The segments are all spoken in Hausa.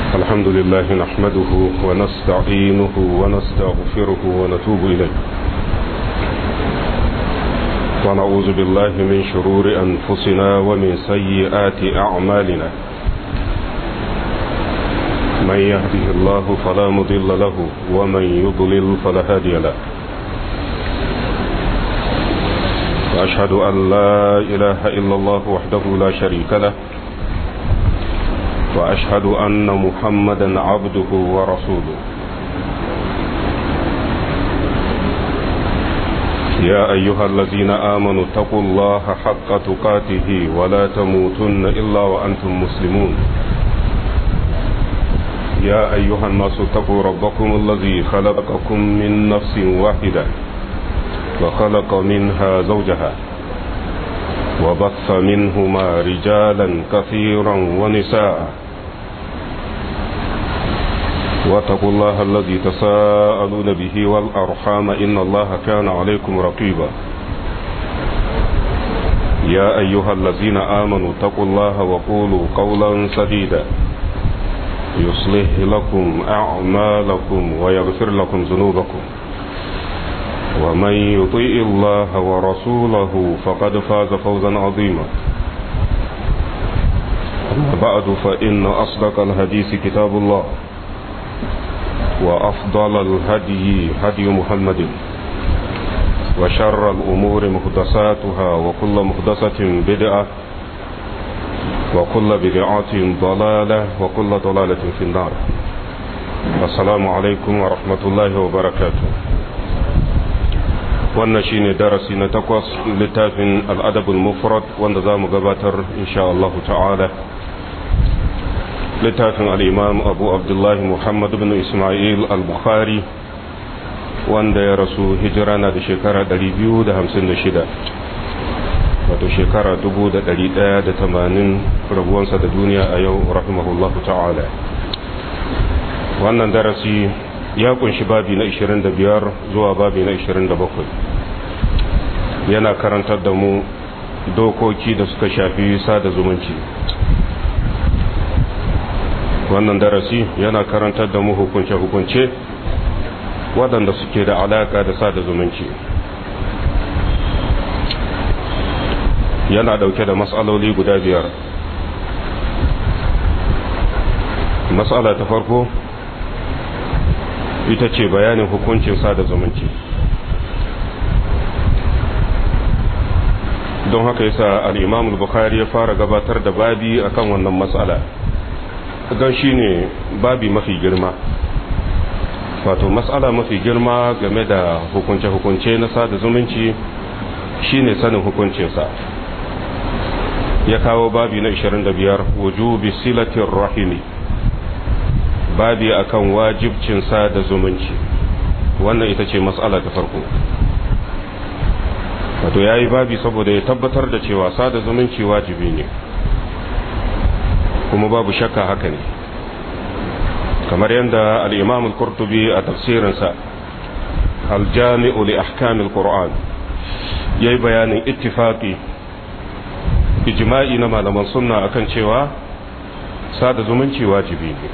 الحمد لله نحمده ونستعينه ونستغفره ونتوب إليه ونعوذ بالله من شرور أنفسنا ومن سيئات أعمالنا من يهده الله فلا مضل له ومن يضلل فلا هادي له وأشهد أن لا إله إلا الله وحده لا شريك له وأشهد أن محمدا عبده ورسوله يا أيها الذين آمنوا اتقوا الله حق تقاته ولا تموتن إلا وأنتم مسلمون يا أيها الناس اتقوا ربكم الذي خلقكم من نفس واحدة وخلق منها زوجها وبث منهما رجالا كثيرا ونساء واتقوا الله الذي تساءلون به والأرحام إن الله كان عليكم رقيبا يا أيها الذين آمنوا اتقوا الله وقولوا قولا سديدا يصلح لكم أعمالكم ويغفر لكم ذنوبكم ومن يطيء الله ورسوله فقد فاز فوزا عظيما أما بعد فإن أصدق الحديث كتاب الله وأفضل الهدي هدي محمد وشر الأمور محدثاتها وكل محدثة بدعة وكل بدعة ضلالة وكل ضلالة في النار السلام عليكم ورحمة الله وبركاته wannan shine darasi na takwas littafin al'adabul mufrad wanda za mu gabatar insha Allah ta'ala littafin al'imam abu abdullahi muhammad bin ismail al-bukhari wanda ya rasu hijira na da shekara 256 wato shekara 1180 rabuwansa da duniya a yau rahimahullahu ta'ala wannan darasi ya kunshi babi na 25 zuwa babi na 27 yana karantar da mu dokoki da suka shafi sada zumunci wannan darasi yana karantar da mu hukunce-hukunce waɗanda suke da alaƙa da sada zumunci yana ɗauke da matsaloli guda biyar matsala ta farko ita ce bayanin hukuncin sada zumunci don haka yasa al-imam al-bukhari ya fara gabatar da babi akan wannan matsala don shine babi mafi girma wato matsala mafi girma game da hukunce-hukunce na sada zumunci shine sanin hukuncinsa ya kawo babi na 25 wujubi silatin rahimi babi akan wajibcin sada zumunci wannan ita ce matsala ta farko wato ya yi babi saboda ya tabbatar da cewa sada zumunci wajibi ne kuma babu shakka haka ne kamar yadda al'imam al-kurtubi a tafsirinsa aljami'u li ahkamil qur'an ya yi bayanin ittifaqi ijma'i na malaman sunna akan cewa sada zumunci wajibi ne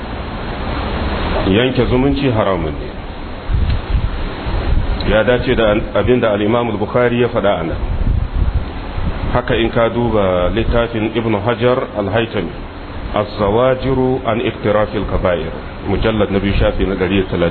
yanke zumunci haramun ne ya dace da abin da al'imam al-bukhari ya faɗa a nan haka in ka duba littafin ibn hajar al-haitami az-zawajiru an iktirafil kaba'ir mujallad na biyu shafi na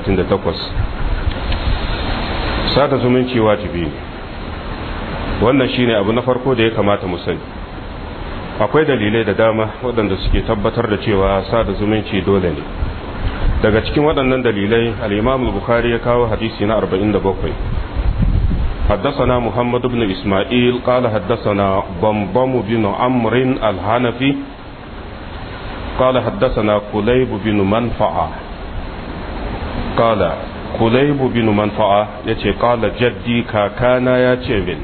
138 sada zumunci wajibi ne wannan shine abu na farko da ya kamata mu sani akwai dalilai da dama waɗanda suke tabbatar da cewa sada zumunci dole ne daga cikin waɗannan dalilai al-imam al-bukhari ya kawo hadisi na 47 حدثنا محمد بن إسماعيل قال حدثنا ضمضم بن عمرو الحنفي قال حدثنا كليب بن منفعة قال كليب بن منفعة يتي قال جدي كاكانا يتي من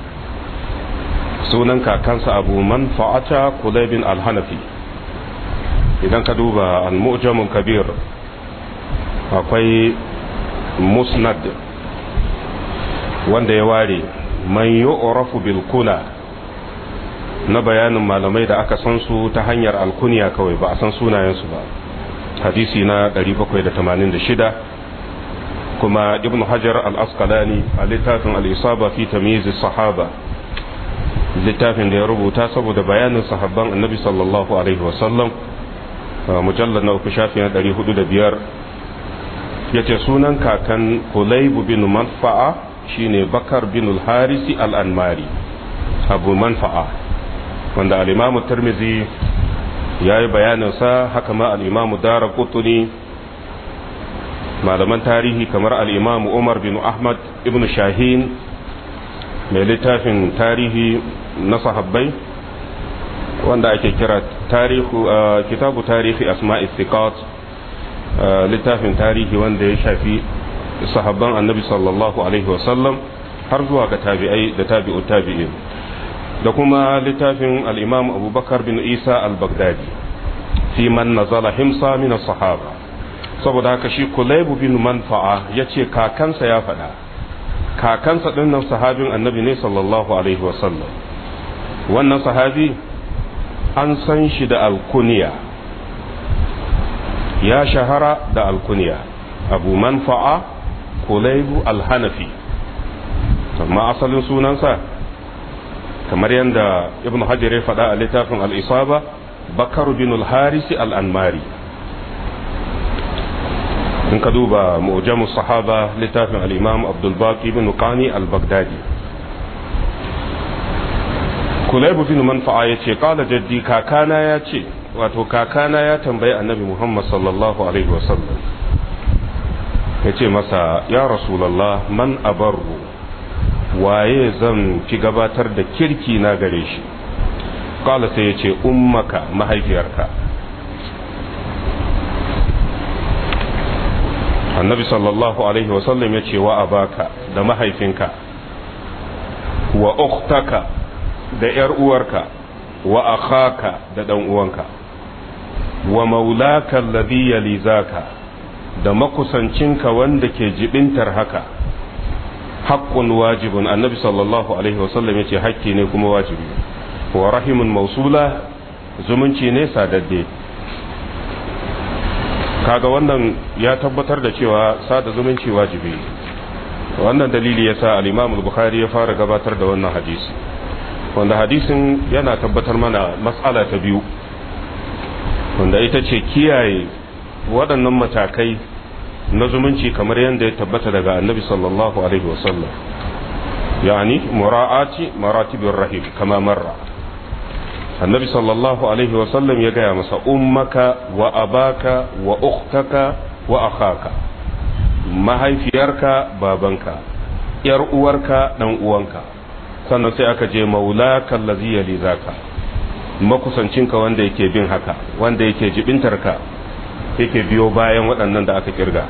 سنن كاكانس أبو منفعة كليب الحنفي إذا كدوب المؤجم الكبير akwai musnad wanda ya ware man yu'rafu bil kuna na bayanin malamai da aka san su ta hanyar alkuniya kawai ba a san sunayensu ba hadisi na 786 kuma ibn hajar al-asqalani a littafin al-isaba fi tamyiz sahaba littafin da ya rubuta saboda bayanin sahabban annabi sallallahu alaihi wasallam mujallar na uku shafi na 405 ya ce sunan kakan hulaibu bin manfa'a shine bakar bin harisi al-anmari abu manfa'a wanda al-imamu tirmizi ya yi bayaninsa haka ma al-imamu dara kutuni malaman tarihi kamar al-imamu umar bin ahmad ibn shahin mai littafin tarihi na sahabbai wanda ake kira tarihu kitabu tarihi asma'i thiqat littafin tarihi wanda ya shafi sahabban annabi sallallahu alaihi wasallam har zuwa ga tabi'ai da tabi'u tabi'in da kuma littafin al-imam abubakar bin isa al-baghdadi fi man nazala himsa min sahaba saboda haka shi kulaybu bin manfa'a yace kakansa ya faɗa kakansa dinnan sahabin annabi ne sallallahu alaihi wasallam wannan sahabi an san shi da alkuniya ya shahara da alkuniya abu manfa'a kulaibu alhanafi amma asalin sunansa kamar yadda ibn hajar ya faɗa a littafin al'isaba bakar bin al-harisi al'anmari in ka duba mu'jamu sahaba littafin al'imam abdulbaki bin qani al-baghdadi kulaibu bin manfa'a ya ce kala jaddi kakana ya ce wato kakana ya tambayi annabi muhammad sallallahu alaihi wasallam ya ce masa ya rasulallah man abarru waye zan fi gabatar da kirki na gare shi kala sai ya ce ummaka mahaifiyarka annabi sallallahu alaihi wasallam ya ce wa abaka da mahaifinka wa ukhtaka da ‘yar uwarka wa akhaka da ɗan uwanka wa maulaka alladhi yalizaka da makusancinka wanda ke jibintar haka haqqun wajibun annabi sallallahu alaihi wasallam yace hakki ne kuma wajibi wa rahimun mausula zumunci ne sadadde kaga wannan ya tabbatar da cewa sada zumunci wajibi wannan dalili yasa al-Imam al-Bukhari ya fara gabatar da wannan hadisi wanda hadisin yana tabbatar mana matsala ta biyu wanda ita ce kiyaye waɗannan matakai na zumunci kamar yadda ya tabbata daga annabi sallallahu alaihi wasallam yani mura'ati maratibin rahim kama marra annabi sallallahu alaihi wasallam ya gaya masa ummaka wa abaka wa ukhtaka wa akhaka mahaifiyarka babanka yar uwarka dan uwanka sannan sai aka je maula kallazi yali zaka makusancinka wanda yake bin haka wanda yake jibintarka yake biyo bayan waɗannan da aka kirga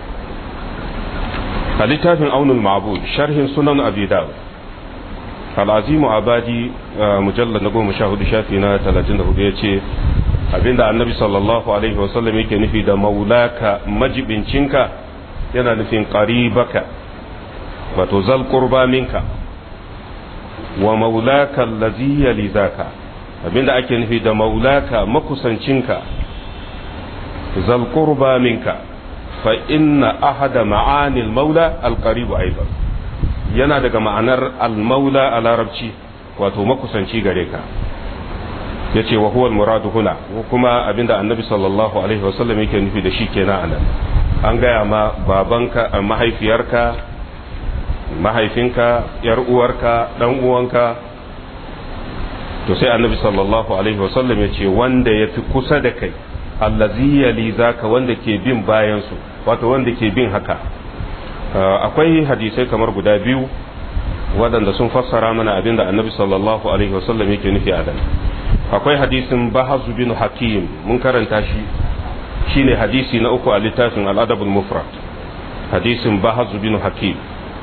a littafin aunul ma'bud sharhin sunan abi dawud al'azimu abadi mujallar na goma sha hudu shafi na talatin da hudu ya ce abinda annabi sallallahu alaihi wasallam yake nufi da maulaka majibincinka yana nufin qaribaka wato zal qurba minka wa maulaka allazi yalizaka abinda ake nufi da maulaka makusancinka zal qurba minka fa inna ahada ma'anil maula alqaribu aidan yana daga ma'anar al-maula a larabci wato makusanci gare ka yace wa huwa al-muradu huna kuma abinda annabi sallallahu alaihi wasallam yake nufi da shi kenan anan an gaya ma babanka mahaifiyarka mahaifinka yar uwarka dan uwanka to sai annabi sallallahu alaihi wasallam ya ce wanda ya fi kusa da kai allazi yali zaka wanda ke bin bayan su wato wanda ke bin haka akwai hadisai kamar guda biyu waɗanda sun fassara mana abin da annabi sallallahu alaihi wasallam yake nufi a dan akwai hadisin bahazu bin hakim mun karanta shi shine hadisi na uku a littafin al'adabul mufrad hadisin bahazu bin hakim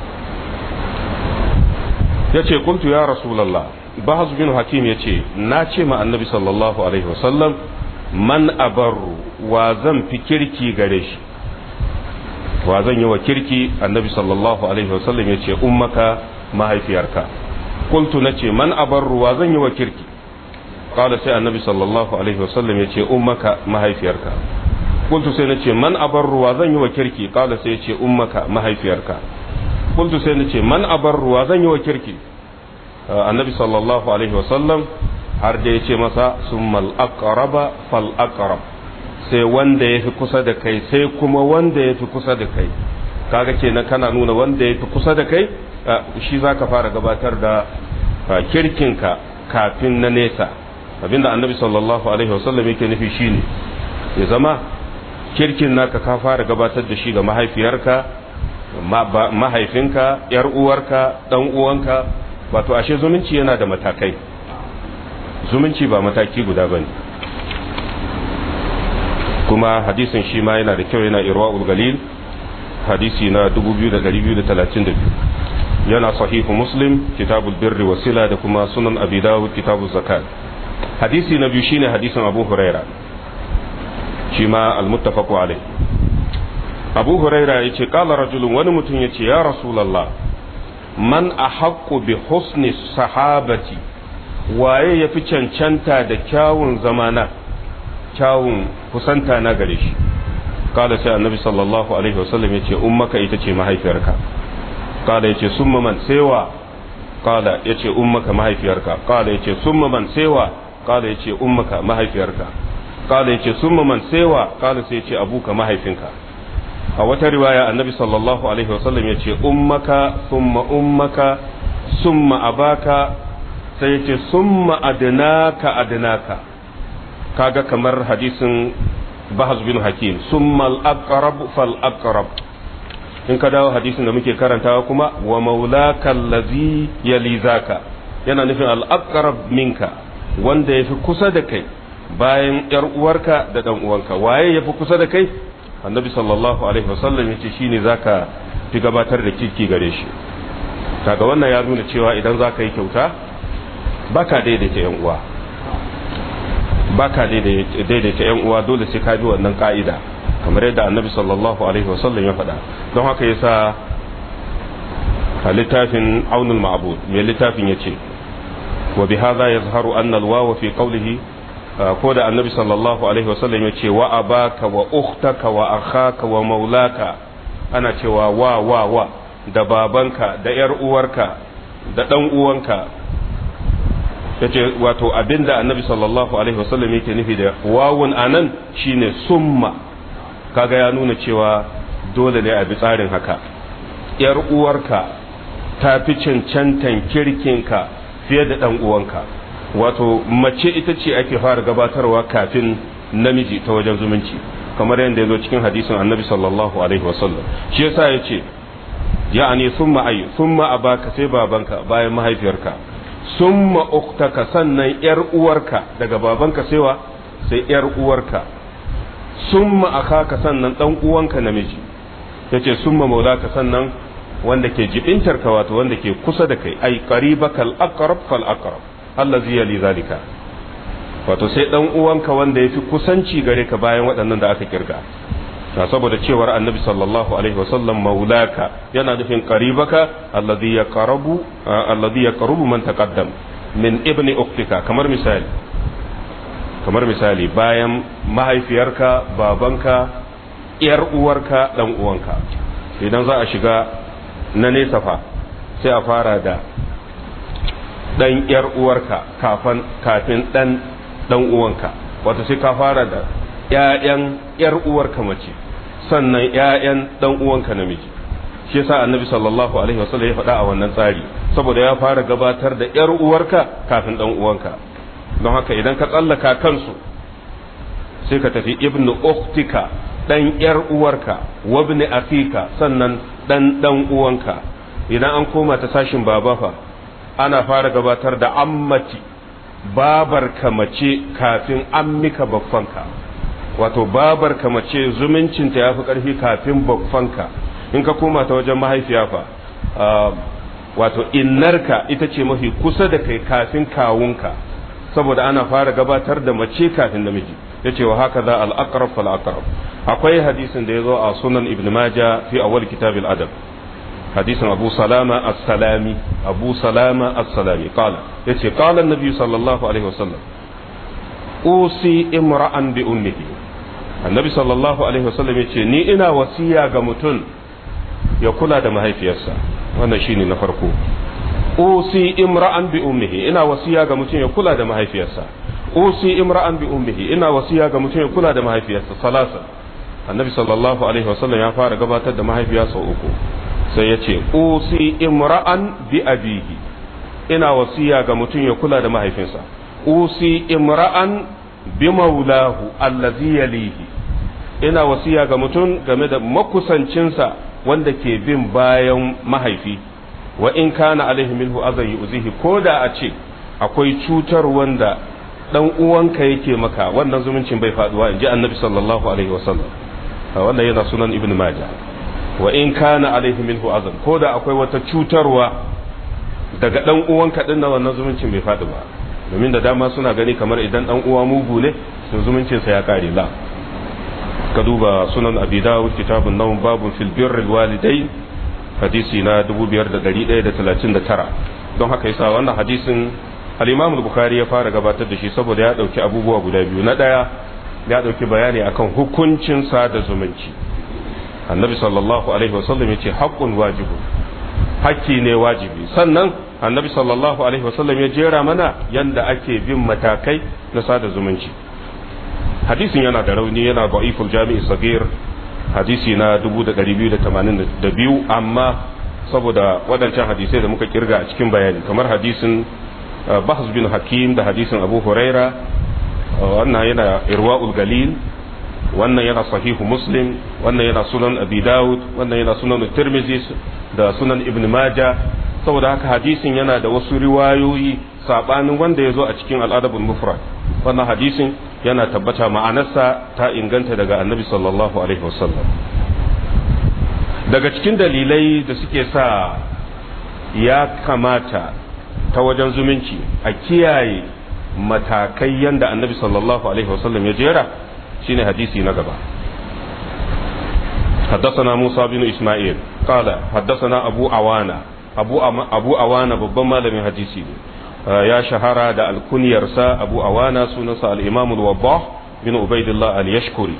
ya ce kuntu ya rasulallah bahazu bin hakim ya ce na ce ma annabi sallallahu alaihi wasallam man abarru wa zan fi kirki gare shi wa zan yi wa kirki annabi sallallahu alaihi wasallam ya ce ummaka mahaifiyarka kuntu na ce man abarru wa zan yi wa kirki قال سي النبي صلى الله عليه وسلم يتي أمك ما هي فيرك qultu sai nace man abarruwa zan yi wa kirki qala sai yace ummaka mahaifiyarka qultu sai nace man abarruwa zan yi wa kirki annabi sallallahu alaihi wasallam har da yace masa summal aqraba fal aqrab sai wanda yafi kusa da kai sai kuma wanda yafi kusa da kai kaga kenan kana nuna wanda yafi kusa da kai shi zaka fara gabatar da kirkinka kafin na nesa abinda annabi sallallahu alaihi wasallam yake nufi shine ya zama kirkin naka ka fara gabatar da shi ga mahaifiyarka mahaifinka yar uwarka dan uwanka wato ashe zumunci yana da matakai zumunci ba mataki guda bane kuma hadisin shi ma yana da kyau yana irwa'ul galil hadisi na 2232 yana sahihu muslim kitabul birri wasila da kuma sunan abi dawud kitabul zakat hadisi na biyu shine hadisin abu huraira shi ma almuttafaqu alai abu huraira yace qala rajulun wani mutum yace ya rasulullah man ahaqqu bi husni sahabati waye yafi cancanta da kyawun zamana kyawun kusanta na gare shi qala sai annabi sallallahu alaihi wasallam yace ummaka ita ce mahaifiyarka qala yace summa man sewa qala yace ummaka mahaifiyarka qala yace summa man sewa qala yace ummaka mahaifiyarka qala yace summa man sewa qala sai yace abuka mahaifinka a wata riwaya annabi sallallahu alaihi wasallam yace ummaka summa ummaka summa abaka sai yace summa adnaka adnaka kaga kamar hadisin bahaz bin hakim summa al-aqrab fal aqrab in ka dawo hadisin da muke karantawa kuma wa maulaka allazi yali zaka yana nufin al-aqrab minka wanda yafi kusa da kai bayan yar uwarka da dan uwanka waye yafi kusa da kai annabi sallallahu alaihi wasallam yace shine zaka fi gabatar da kirki gare shi kaga wannan ya nuna cewa idan zaka yi kyauta baka daidaita yan uwa baka daidaita yan uwa dole sai ka bi wannan ka'ida kamar yadda annabi sallallahu alaihi wasallam ya faɗa don haka yasa a littafin aunul ma'bud mai littafin yace wa bi hadha yazharu anna al-wawa fi qawlihi ko da annabi sallallahu alaihi wasallam yace wa abaka wa ukhtaka wa akhaka wa maulaka ana cewa wa wa wa da babanka da yar uwarka da dan uwanka yace wato abinda annabi sallallahu alaihi wasallam yake nufi da wawun anan shine summa kaga ya nuna cewa dole ne a bi tsarin haka yar uwarka ta fi cancantan kirkinka fiye da dan uwanka wato mace ita ce ake fara gabatarwa kafin namiji ta wajen zumunci kamar yadda ya zo cikin hadisin annabi sallallahu alaihi wasallam shi yasa ya ce ya'ani summa ayi summa abaka sai babanka bayan mahaifiyarka summa uktaka sannan yar uwarka daga babanka saiwa sai yar uwarka summa akaka sannan dan uwanka namiji yace summa maulaka sannan wanda ke jibintar ka wato wanda ke kusa da kai ai qaribakal aqrab fal aqrab allazi yali zalika wato sai dan uwanka wanda yafi kusanci gare ka bayan waɗannan da aka kirga ta saboda cewar annabi sallallahu alaihi wasallam maulaka yana nufin qaribaka allazi yaqrabu allazi yaqrubu man taqaddam min ibni uktika kamar misali kamar misali bayan mahaifiyarka babanka yar uwarka dan uwanka idan za a shiga na nesa fa sai a fara da dan yar uwarka kafin kafin dan dan uwanka wato sai ka fara da ƴaƴan yar uwarka mace sannan ƴaƴan dan uwanka namiji shi yasa annabi sallallahu alaihi wasallam ya faɗa a wannan tsari saboda ya fara gabatar da yar uwarka kafin dan uwanka don haka idan ka tsallaka kansu sai ka tafi ibnu uktika dan yar uwarka wabni afika sannan dan dan uwanka idan an koma ta sashin baba fa ana fara gabatar da ammati babar mace kafin ammika baffanka wato babar mace zumuncinta ya fi ƙarfi kafin baffanka in ka koma ta wajen mahaifiya fa wato innarka ita ce mafi kusa da kai kafin kawunka saboda ana fara gabatar da mace kafin namiji ya ce wa haka za al'akarab fal'akarab akwai hadisin da ya zo a sunan ibn maja fi awal kitabil adab hadisin abu salama as-salami abu salama as-salami qala yace qala annabi sallallahu alaihi wasallam usi imra'an bi ummihi annabi sallallahu alaihi wasallam ya ce ni ina wasiya ga mutum ya kula da mahaifiyarsa wannan shine na farko usi imra'an bi ummihi ina wasiya ga mutum ya kula da mahaifiyarsa usi imra'an bi ummihi ina wasiya ga mutum ya kula da mahaifiyarsa salasa annabi sallallahu alaihi wasallam ya fara gabatar da mahaifiya sau uku sai ya ce usi imra'an bi abihi ina wasiya ga mutum ya kula da mahaifinsa usi imra'an bi maulahu allazi yalihi ina wasiya ga mutum game da makusancinsa wanda ke bin bayan mahaifi wa in kana alaihi minhu azan yuzihi ko da a ce akwai cutar wanda dan uwanka yake maka wannan zumuncin bai faduwa inji annabi sallallahu alaihi wasallam wannan yana sunan ibn majah wa in kana alaihi minhu azan ko da akwai wata cutarwa daga dan uwanka din wannan zumuncin bai fadi ba domin da dama suna gani kamar idan dan uwa mugu ne to zumuncin sa ya kare la ka duba sunan abi dawud kitabun nawm babun fil birril walidain hadisi na 5139 don haka yasa wannan hadisin al-imam al-bukhari ya fara gabatar da shi saboda ya dauki abubuwa guda biyu na daya ya dauki bayani akan hukuncin sada zumunci annabi sallallahu alaihi wasallam yace haqqun wajibu hakki ne wajibi sannan annabi sallallahu alaihi wasallam ya jera mana yanda ake bin matakai na sada zumunci hadisin yana da rauni yana da'iful jami'i sagir hadisi na 2282 amma saboda waɗancan hadisai da muka kirga a cikin bayani kamar hadisin bahz bin hakim da hadisin abu huraira wannan yana irwa'ul galil wannan yana sahihu muslim wannan yana sunan abi dawud wannan yana sunan tirmizi da sunan ibn maja saboda haka hadisin yana da wasu riwayoyi sabanin wanda ya zo a cikin al'adabul mufrad wannan hadisin yana tabbata ma'anarsa ta inganta daga annabi sallallahu alaihi wasallam daga cikin dalilai da suke sa ya kamata ta wajen zumunci a kiyaye matakai yanda annabi sallallahu alaihi wasallam ya jera shine hadisi na gaba حدثنا موسى بن إسماعيل قال حدثنا أبو عوانة أبو, أبو عوانة ببما لم حديثي يا شهرة دا الكنيرسا أبو عوانة سنسى الإمام الوضاح بن عبيد الله اليشكري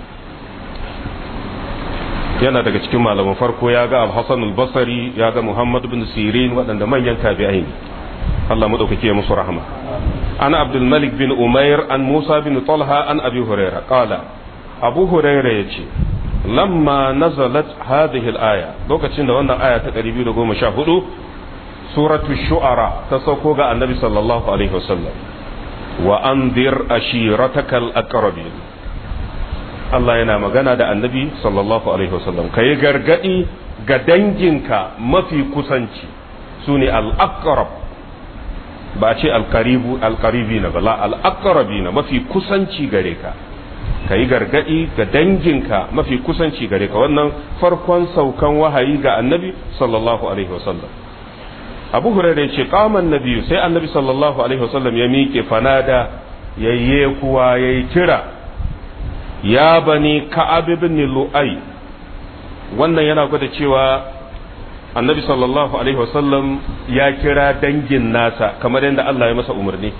yana daga cikin malaman farko ya ga al-Hasan al-Basri ya ga Muhammad bin Sirin waɗanda manyan tabi'ai ne Allah madaukake musu rahama ana Abdul Malik bin Umair an Musa bin Talha an Abi Hurairah qala Abu Hurairah yace lamma nazalat hadhihi al-aya lokacin da wannan aya ta 214 suratu shu'ara ta sauko ga annabi sallallahu alaihi wasallam wa anzir ashiratakal aqrabin Allah yana magana da annabi sallallahu alaihi wasallam kai gargadi ga danginka mafi kusanci sune al-aqrab ba ce al-qaribu al-qaribina bala al-aqrabina mafi kusanci gare ka ka yi gargadi ga danginka mafi kusanci gare ka wannan farkon saukan wahayi ga annabi sallallahu alaihi wasallam abu hurairah ce kaman nabi sai annabi sallallahu alaihi wasallam ya miƙe fanada yayye kuwa yayi kira ya bani ka'ab ibn lu'ay wannan yana gwada cewa annabi sallallahu alaihi wasallam ya kira dangin nasa kamar yadda Allah ya masa umarni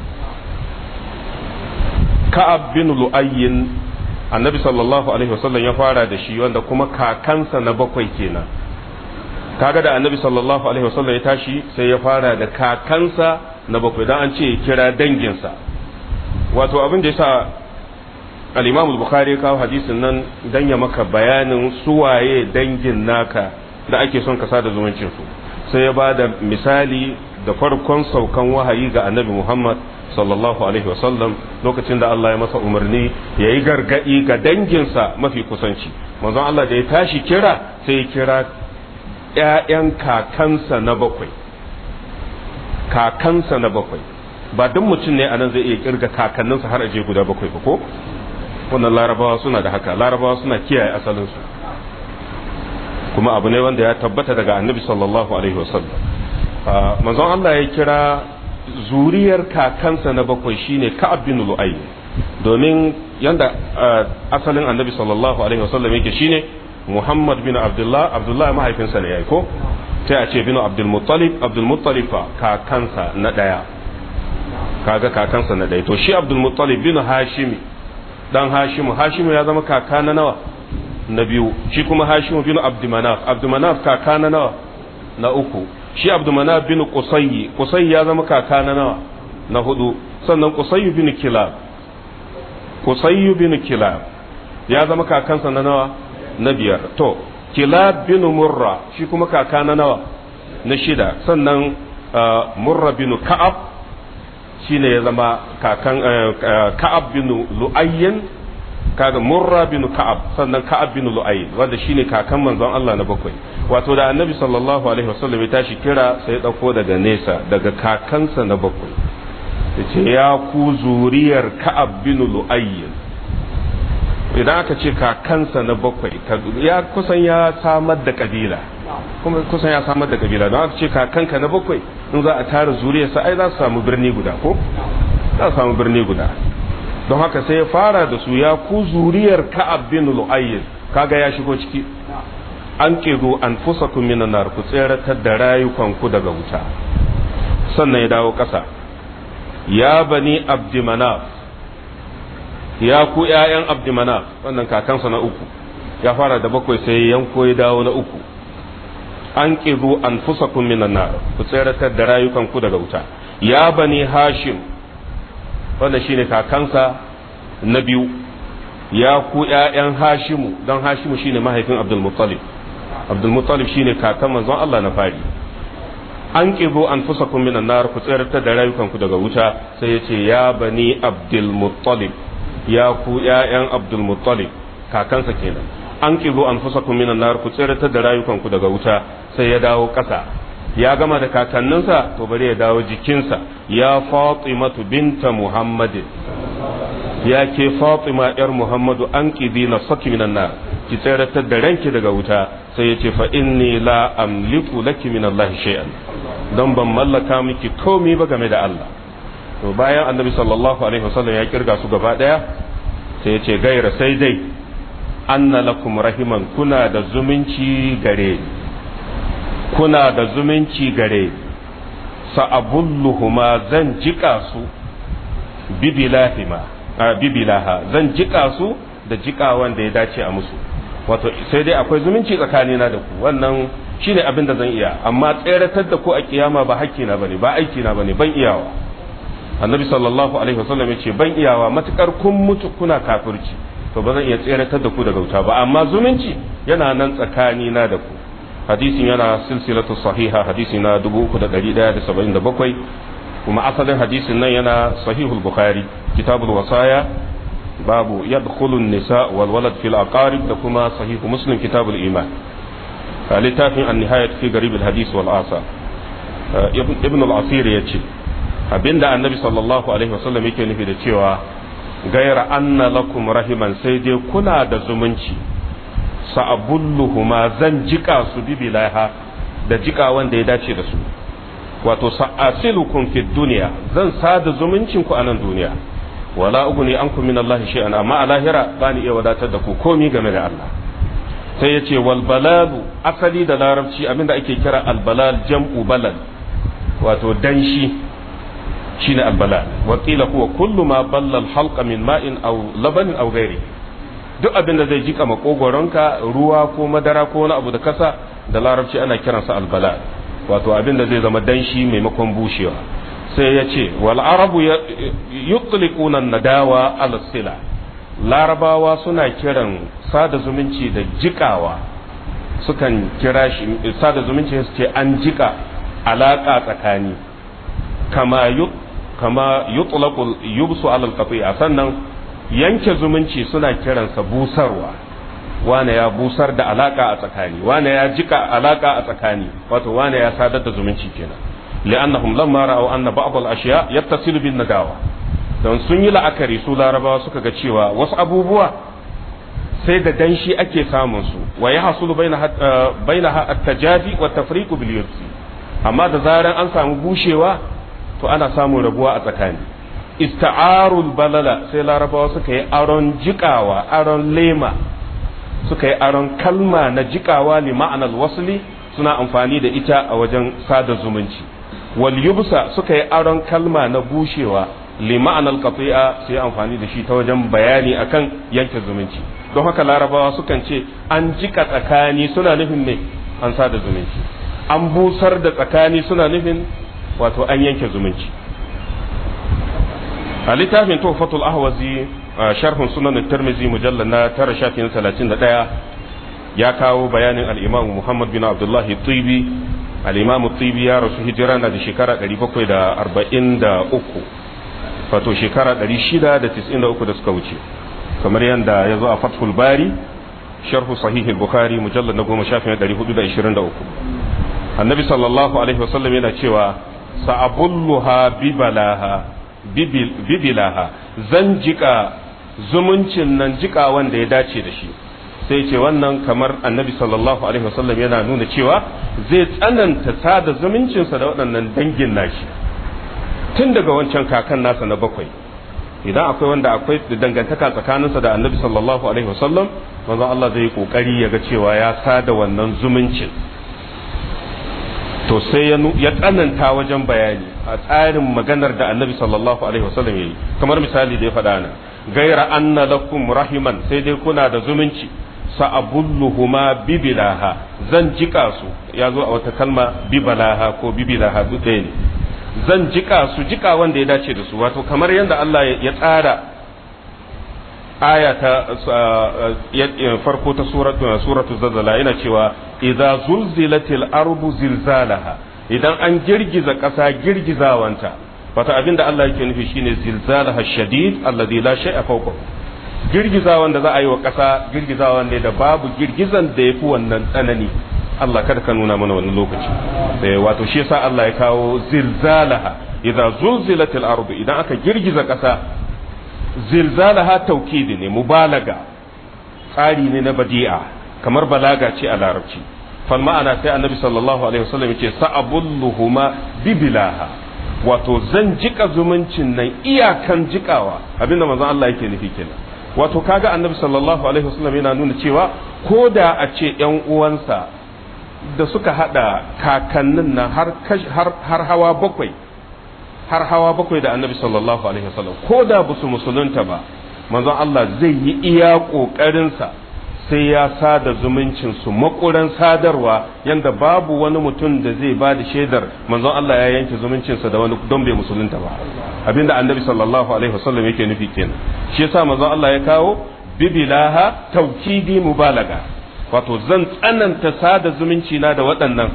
ka'ab bin lu'ayyin annabi sallallahu alaihi wasallam ya fara da shi wanda kuma kakansa na bakwai kenan kaga da annabi sallallahu alaihi wasallam ya tashi sai ya fara da kakansa na bakwai dan an ce kira danginsa wato abin da yasa al-Imam al-Bukhari kawo hadisin nan dan ya maka bayanin suwaye dangin naka da ake son ka sada zumuncin su sai ya bada misali da farkon saukan wahayi ga annabi Muhammad sallallahu alaihi wasallam lokacin da Allah ya masa umarni ya yi gargaɗi ga danginsa mafi kusanci manzon Allah da ya tashi kira sai ya kira ‘ya'yan kakansa na bakwai kakansa na bakwai ba duk mutum ne anan zai iya kirga kakanninsa har aje guda bakwai ba ko wannan larabawa suna da haka larabawa suna kiyaye asalinsu kuma abu ne wanda ya tabbata daga annabi sallallahu alaihi wasallam manzon Allah ya kira zuriyar kakansa na bakwai shine Ka'ab bin Lu'ay domin yanda asalin Annabi sallallahu alaihi wasallam yake shine Muhammad bin Abdullah Abdullah mahaifinsa ne yayi ko sai a ce bin Abdul Muttalib Abdul Muttalib kakansa na daya kaga kakansa na daya to shi Abdul Muttalib bin Hashimi dan hashimu hashimu ya zama kaka na nawa na biyu shi kuma hashimu bin abdumanaf abdumanaf kaka na nawa na uku shi abdumanaf bin qusayyi qusayyi ya zama kaka na nawa na hudu sannan qusayyi bin kilab qusayyi bin kilab ya zama kakansa na nawa na biyar to kilab bin murra shi kuma kaka na nawa na shida sannan murra bin ka'ab shine ya zama kakan ka'ab bin lu'ayyin kaga murra bin ka'ab sannan ka'ab bin lu'ayyin wanda shine kakan manzon Allah na bakwai wato da annabi sallallahu alaihi wasallam ya tashi kira sai ya dauko daga nesa daga kakansa na bakwai yace ya ku zuriyar ka'ab bin lu'ayyin idan aka ce kakansa na bakwai ya kusan ya samar da kabila kuma kusan ya samar da kabila don aka ce kakanka na bakwai in za a tara zuriyarsa ai za su samu birni guda ko za su samu birni guda don haka sai ya fara da su ya ku zuriyar ka'ab bin lu'ayyin kaga ya shigo ciki an kizo an fusakum minan nar ku tseratar da rayukanku daga wuta sannan ya dawo ƙasa ya bani abdimanaf ya ku ƴaƴan abdimanaf wannan kakansa na uku ya fara da bakwai sai yanko ya dawo na uku an kizo an fusakum minan nar ku tseratar da rayukanku daga wuta ya bani hashim wanda shine kakansa na biyu ya ku ƴaƴan hashimu don hashimu shine mahaifin abdulmuttalib abdulmuttalib shine kakan manzon Allah na fari an ƙizo an fusa minan nar ku tsirtar da rayukanku daga wuta sai ya ce ya bani abdulmuttalib ya ku ƴaƴan abdulmuttalib kakansa kenan an ƙizo an fusa minan nar ku tsirtar da rayukanku daga wuta sai ya dawo ƙasa ya gama da kakanninsa to bari ya dawo jikinsa ya fatimatu binta muhammadin ya ke fatima yar muhammadu an ƙizi na saki minan nar ki tseratar da ranki daga wuta sai ya ce fa inni la amliku laki min Allah shay'an don ban mallaka miki komai ba game da Allah to bayan annabi sallallahu alaihi wasallam ya kirga su gaba daya sai ya ce gaira sai dai anna lakum rahiman kuna da zumunci gare kuna da zumunci gare sa'abulluhuma zan jika su bibilahima bibilaha zan jika su da jika wanda ya dace a musu wato sai dai akwai zumunci tsakanina da ku wannan shine abin da zan iya amma tseratar da ku a kiyama ba hakki na bane ba aiki na bane ban iyawa annabi sallallahu alaihi wasallam yace ban iyawa matukar kun mutu kuna kafirci to ba zan iya tseratar da ku daga wuta ba amma zumunci yana nan tsakanina da ku hadisin yana silsilatu sahiha hadisi na 3177 kuma asalin hadisin nan yana sahihul bukhari kitabul wasaya babu yadkhulu an-nisa wal walad fil aqarib da kuma sahihu muslim kitabul iman littafin an-nihayat fi garib al-hadis wal asa ibn al-asir yace abinda annabi sallallahu alaihi wasallam yake nufi da cewa gaira anna lakum rahiman sai dai kuna da zumunci sa'abulluhuma zan jika su bibilaha da jika wanda ya dace da su wato sa'asilukum fi dunya zan sada zumuncin ku a nan duniya wala uguni ankum min Allah shay'an amma a lahira bani iya wadatar da ku komi game da Allah sai yace wal balalu asali da larabci abinda ake kira al balal jam'u balal wato danshi shine al balal wa qila huwa kullu ma balla al halqa min ma'in aw labanin aw ghairi duk abinda zai jika makogoronka ruwa ko madara ko wani abu da kasa da larabci ana kiransa al balal wato abinda zai zama danshi maimakon bushewa sai ya ce wal arabu yutliquna nadawa ala sila larabawa suna kiran sada zumunci da jikawa sukan kira shi sada zumunci su ce an jika alaka tsakani kama yut kama yutlaqu yubsu ala alqati'a sannan yanke zumunci suna kiransa busarwa wane ya busar da alaka a tsakani wane ya jika alaka a tsakani wato wane ya sadar da zumunci kenan li'annahum lamma ra'aw anna ba'd al-ashya yattasilu bin nadawa don sun yi la'akari su larabawa suka ga cewa wasu abubuwa sai da danshi ake samun su wa ya hasulu baina at-tajafi wa tafriqu bil yursi amma da zaran an samu bushewa to ana samun rabuwa a tsakani ista'arul balala sai larabawa suka yi aron jikawa aron lema suka yi aron kalma na jikawa li ma'anar wasli suna amfani da ita a wajen sada zumunci wal yubsa suka yi aron kalma na bushewa li ma'anar qati'a sai amfani da shi ta wajen bayani akan yanke zumunci don haka larabawa sukan ce an jika tsakani suna nufin ne an sada zumunci an busar da tsakani suna nufin wato an yanke zumunci a littafin tuhfatul ahwazi sharhun sunan tirmizi mujallal na tara shafin 31 ya kawo bayanin al-imam muhammad bin abdullah tibi al-imam tibi ya rasu hijira na da shekara 743 wato shekara 693 da suka wuce kamar yadda ya zo a fathul bari sharhu sahihul bukhari mujallal na goma shafin 423 annabi sallallahu alaihi wasallam yana cewa sa'abulluha bibalaha bibilaha zan jika zumuncin nan jika wanda ya dace da shi sai ce wannan kamar annabi sallallahu alaihi wasallam yana nuna cewa zai tsananta sada zumuncinsa da waɗannan dangin nashi tun daga wancan kakan nasa na bakwai idan akwai wanda akwai dangantaka tsakaninsa da annabi sallallahu alaihi wasallam manzon Allah zai yi kokari ya ga cewa ya sada wannan zumuncin to sai ya tsananta wajen bayani a tsarin maganar da annabi sallallahu alaihi wasallam yayi kamar misali da ya faɗa nan gaira anna lakum rahiman sai dai kuna da zumunci sa'abulluhuma bibilaha zan jika su ya zo a wata kalma bibalaha ko bibilaha duk ɗaya ne zan jika su jika wanda ya dace da su wato kamar yadda Allah ya tsara aya ta farko ta suratu zazzala yana cewa idza zulzilatil ardu zilzalaha idan an girgiza ƙasa girgizawanta wata abin da Allah yake nufi shine zilzalaha shadid alladhi la shay'a fawqahu girgizawan da za a yi wa ƙasa girgizawan ne da babu girgizan da yafi wannan tsanani Allah kada ka nuna mana wani lokaci wato shi yasa Allah ya kawo zilzalaha idza zulzilatil ardu idan aka girgiza ƙasa zilzalaha taukidi ne mubalaga tsari ne na badi'a kamar balaga ce a larabci fal ma'ana sai annabi sallallahu alaihi wasallam yace sa'abulluhuma bibilaha wato zan jika zumuncin nan iyakan jikawa abinda manzon Allah yake nufi kenan wato kaga annabi sallallahu alaihi wasallam yana nuna cewa ko da a ce yan uwansa da suka hada kakannin nan har har hawa bakwai har hawa bakwai da annabi sallallahu alaihi wasallam ko da ba su musulunta ba manzon Allah zai yi iya ƙoƙarinsa sai ya sada zumuncin su makuran sadarwa yanda babu wani mutum da zai ba da shaidar manzon Allah ya yanke zumuncinsa da wani don bai musulunta ba abinda annabi sallallahu alaihi wasallam yake nufi kenan shi yasa manzon Allah ya kawo bibilaha taukidi mubalaga wato zan tsananta sada zumunci na da waɗannan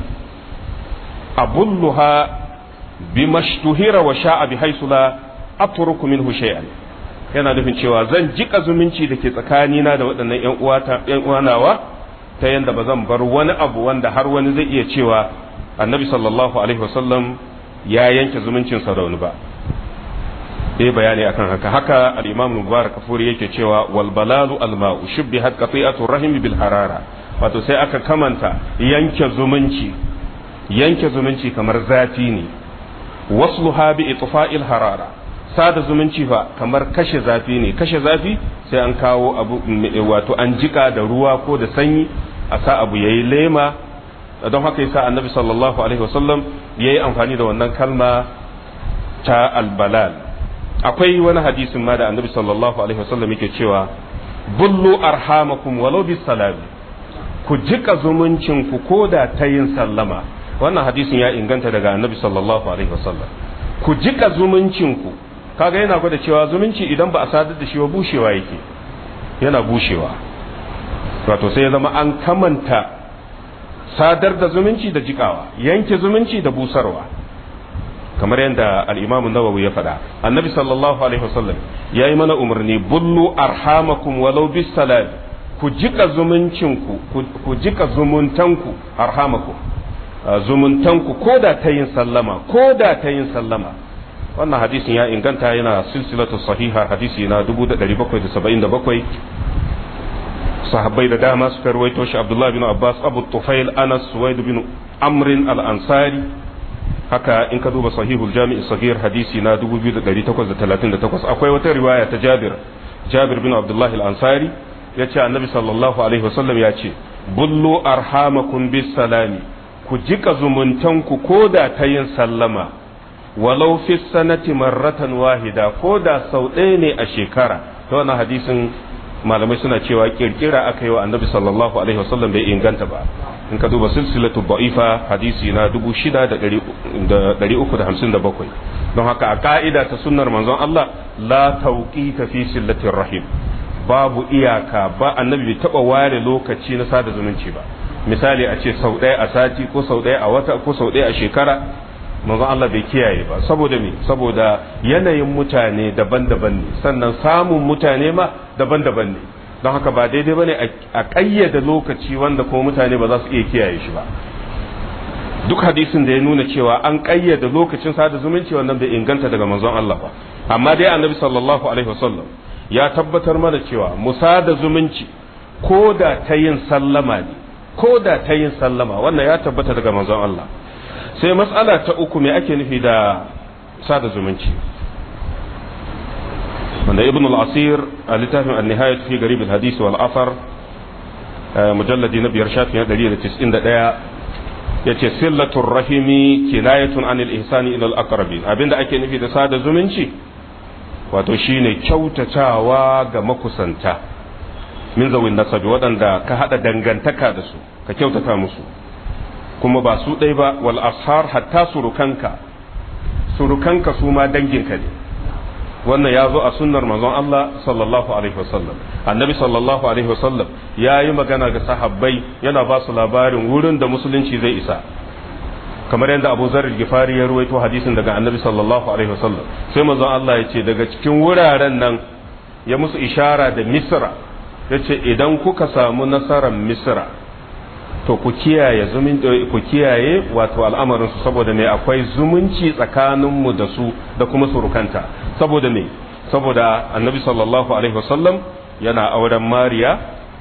abulluha bimashtuhira wa sha'a bi haisu la atruku minhu shay'an yana nufin cewa zan jika zumunci da ke tsakanina da waɗannan ƴan uwata ƴan uwanawa ta yanda ba zan bar wani abu wanda har wani zai iya cewa annabi sallallahu alaihi wasallam ya yanke zumuncin sa da wani ba dai bayani akan haka haka al-imam mubarak kafuri yake cewa wal balalu al ma'u shubbihat qati'atu rahim bil harara wato sai aka kamanta yanke zumunci yanke zumunci kamar zafi ne wasluha bi itfa'il harara sada zumunci fa kamar kashe zafi ne kashe zafi sai an kawo abu wato an jika da ruwa ko da sanyi a sa abu yayi lema don haka yasa annabi sallallahu alaihi wasallam yayi amfani da wannan kalma ta albalal akwai wani hadisin ma da annabi sallallahu alaihi wasallam yake cewa bullu arhamakum walau bis salami ku jika zumuncin ku koda ta yin sallama wannan hadisin ya inganta daga annabi sallallahu alaihi wasallam ku jika zumuncinku kaga yana gwada cewa zumunci idan ba a sadar da shi ba bushewa yake yana bushewa wato sai ya zama an kamanta sadar da zumunci da jikawa yanke zumunci da busarwa kamar yadda al-imamu nawawi ya faɗa annabi sallallahu alaihi wasallam ya yi mana umarni bullu arhamakum walau bis salam ku jika zumuncinku ku jika zumuntanku arhamakum zumuntanku ko da ta yin sallama ko da ta yin sallama wannan hadisin ya inganta yana silsilatu sahiha hadisi na 1777 sahabbai da dama suka rawaito shi abdullahi bin abbas abu tufail anas suwaid bin amrin al-ansari haka in ka duba sahihul jami'i sahih hadisi na 2838 akwai wata riwaya ta jabir jabir bin abdullahi al-ansari yace annabi sallallahu alaihi wasallam ya ce bullu arhamakum bis salami ku jika zumuntanku ko da ta yin sallama walau fi sanati marratan wahida ko da sau ɗaya ne a shekara ta wannan hadisin malamai suna cewa kirkira aka yi wa annabi sallallahu alaihi wasallam bai inganta ba in ka duba silsilatu ba'ifa hadisi na 6357 don haka a ka'ida ta sunnar manzon Allah la tauqita fi sillatir rahim babu iyaka ba annabi bai taba ware lokaci na sada zumunci ba misali a ce sau ɗaya a sati ko sau ɗaya a wata ko sau ɗaya a shekara manzon Allah bai kiyaye ba saboda me saboda yanayin mutane daban-daban ne sannan samun mutane ma daban-daban ne don haka ba daidai bane a ƙayyade lokaci wanda kuma mutane ba za su iya kiyaye shi ba duk hadisin da ya nuna cewa an ƙayyade lokacin sada zumunci wannan bai inganta daga manzon Allah ba amma dai annabi sallallahu alaihi wasallam ya tabbatar mana cewa musada zumunci ko da ta yin sallama ne ko da ta yin sallama wannan ya tabbata daga manzon Allah sai matsala ta uku me ake nufi da sada zumunci wanda ibn al-asir a littafin an-nihayat fi garib al-hadith wal athar mujalladi na biyar shafin 191 yace sillatur rahimi kinayatun anil ihsani ila al-aqrabin abinda ake nufi da sada zumunci wato shine kyautatawa ga makusanta min zawin nasabi waɗanda ka haɗa dangantaka da su ka kyautata musu kuma ba su ɗai ba wal ashar hatta surukanka surukanka su ma danginka ne wannan ya zo a sunnar manzon Allah sallallahu alaihi wasallam annabi sallallahu alaihi wasallam ya yi magana ga sahabbai yana ba su labarin wurin da musulunci zai isa kamar yadda abu zarar gifari ya ruwaito hadisin daga annabi sallallahu alaihi wasallam sai manzon Allah ya ce daga cikin wuraren nan ya musu ishara da misra ya ce idan kuka samu nasarar misra to ku kiyaye zumun ku kiyaye wato al'amarin su saboda me akwai zumunci tsakanin mu da su da kuma surukanta saboda me saboda annabi sallallahu alaihi wasallam yana auren mariya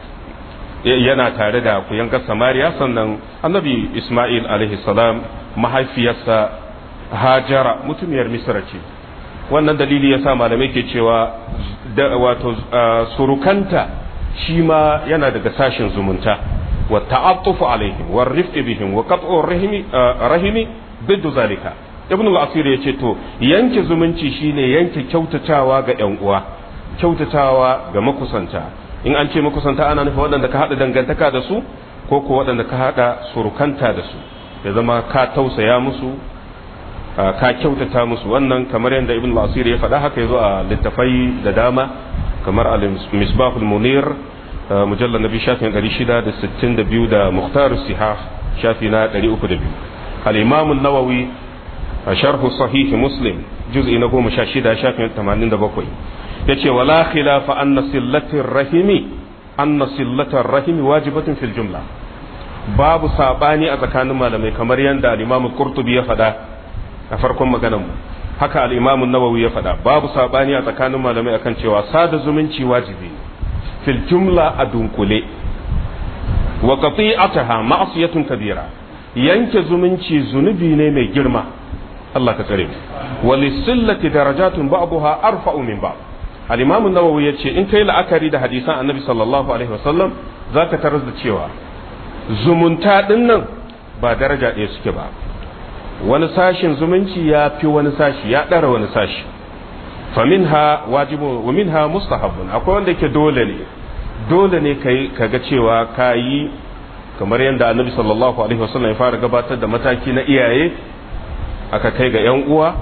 yana tare da kuyangar samariya sannan annabi isma'il alaihi salam mahaifiyarsa hajara mutumiyar misra ce wannan dalili yasa malamai ke cewa wato surukanta shi ma yana daga sashen zumunta wa ta'attufu alaihim wa rifqi bihim wa qat'u rahimi rahimi biddu zalika ibn al-asir yace to yanke zumunci shine yanke kyautatawa ga yan uwa kyautatawa ga makusanta in an ce makusanta ana nufin waɗanda ka haɗa dangantaka da su ko ko waɗanda ka haɗa surukanta da su ya zama ka tausaya musu ka kyautata musu wannan kamar yadda ibn al-asir ya faɗa haka yazo a littafai da dama kamar al-misbahul munir mujallar nabi shafin 662 da muhtar sihah shafi na 302 al-imam an-nawawi sharh sahih muslim juz'i na 16 shafin 87 yace wala khilafa anna sillatir rahimi anna sillatar rahimi wajibatun fil jumla babu sabani a tsakanin malamai kamar yadda al-imam qurtubi ya faɗa a farkon maganar mu haka al-imam an-nawawi ya faɗa babu sabani a tsakanin malamai akan cewa sada zumunci wajibi fil jumla a dunkule wa qati'ataha ma'siyatun kabira yanke zumunci zunubi ne mai girma Allah ka tsare mu wa lisillati darajatun ba'daha arfa'u min ba'd al-imam an-nawawi yace in kai la'akari da hadisan annabi sallallahu alaihi wasallam zaka tarar da cewa zumunta dinnan ba daraja ɗaya suke ba wani sashin zumunci ya fi wani sashi ya ɗara wani sashi faminha wajibu wa minha mustahabun akwai wanda yake dole ne dole ne kai kaga cewa kayi kamar yadda annabi sallallahu alaihi wasallam ya fara gabatar da mataki na iyaye aka kai ga yan uwa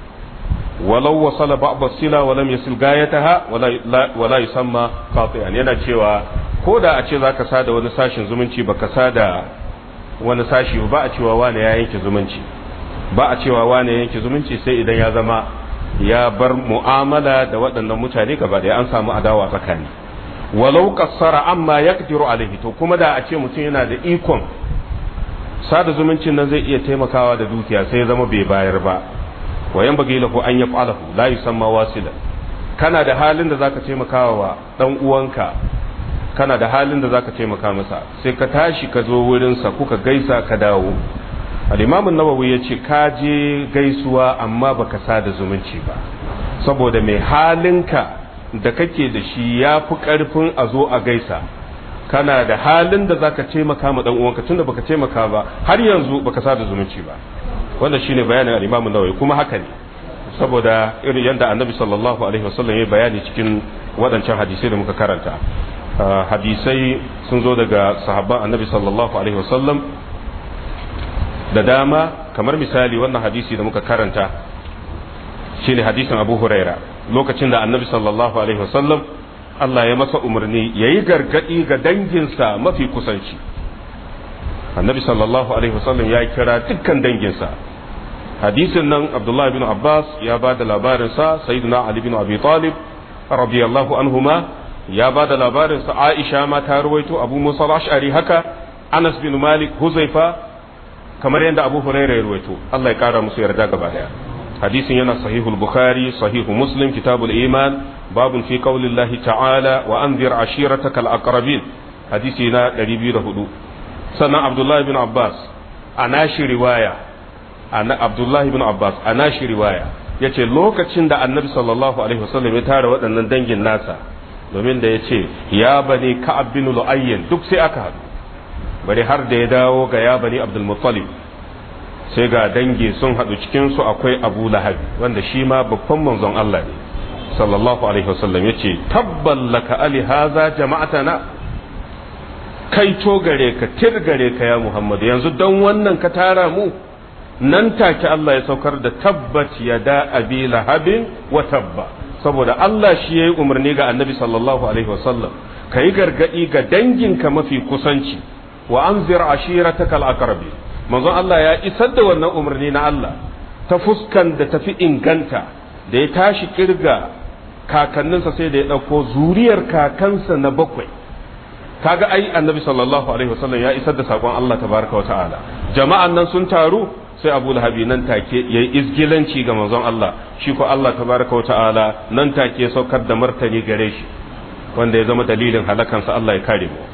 walau wasala ba'd sila wa lam yasil gayataha wala wala yusamma qati'an yana cewa ko da a ce zaka sada wani sashin zumunci baka sada wani sashi ba a cewa wane ya yanke zumunci ba a cewa wane ya yanke zumunci sai idan ya zama ya bar mu'amala da waɗannan mutane gaba da an samu adawa tsakani walau kassara amma yaqdiru alaihi to kuma da a ce mutum yana da ikon sada zumuncin nan zai iya taimakawa da dukiya sai ya zama bai bayar ba wa yan bagi lahu an yaf'alahu la yusamma wasila kana da halin da zaka taimakawa wa dan uwanka kana da halin da zaka taimaka masa sai ka tashi ka zo wurin sa kuka gaisa ka dawo al-imam an-nawawi yace ka je gaisuwa amma baka sada zumunci ba saboda mai halinka da kake da shi ya fi karfin a zo a gaisa kana da halin da zaka taimaka ma dan uwanka tunda baka taimaka ba har yanzu baka sada zumunci ba wanda shine bayanin al-Imam Nawawi kuma haka ne saboda irin yadda Annabi sallallahu alaihi wasallam ya bayani cikin waɗancan hadisai da muka karanta hadisai sun zo daga sahabban Annabi sallallahu alaihi wasallam da dama kamar misali wannan hadisi da muka karanta shine hadisin Abu Huraira lokacin da Annabi sallallahu alaihi wasallam Allah ya masa umarni yayi gargadi ga danginsa mafi kusanci annabi sallallahu alaihi wasallam ya kira dukkan danginsa hadisin nan abdullahi bin abbas ya ba da labarinsa sayyidina ali bin abi talib radiyallahu anhuma ya ba da labarinsa aisha ma ta ruwaito abu musa al-ash'ari haka anas bin malik huzaifa kamar yadda abu hurairah ya ruwaito Allah ya kara musu yarda gaba daya hadisin yana sahihul bukhari sahihu muslim kitabul iman babun fi qaulillahi ta'ala wa anzir ashiratakal aqrabin hadisi na 204 sannan abdullahi bin abbas a nashi riwaya abdullahi bin abbas a nashi riwaya ya ce lokacin da annabi sallallahu alaihi wasallam ya tara waɗannan dangin nasa domin da ya ce ya bani ka'ab bin lu'ayyin duk sai aka haɗu bari har da ya dawo ga ya bani abdul muttalib sai ga dangi sun haɗu cikinsu akwai abu lahabi wanda shi ma babban manzon Allah ne sallallahu alaihi wasallam ya ce tabballaka ali haza jama'atana kai to gare ka tir gare ka ya Muhammad yanzu don wannan ka tara mu nan take Allah ya saukar da tabbat ya da abi lahabin wa tabba saboda Allah shi yayi umarni ga Annabi sallallahu alaihi wasallam kai gargadi ga danginka mafi kusanci wa anzir ashiratakal aqrabi manzon Allah ya isar da wannan umarni na Allah ta fuskan da tafi inganta da ya tashi kirga kakanninsa sai da ya ɗauko zuriyar kakansa na bakwai kaga ai annabi sallallahu alaihi wasallam ya isar da sakon Allah tabaraka wa ta'ala jama'an nan sun taru sai Abu Lahabi nan take yayi izgilanci ga manzon Allah shi ko Allah tabaraka wa ta'ala nan take saukar da martani gare shi wanda ya zama dalilin halakansa Allah ya kare mu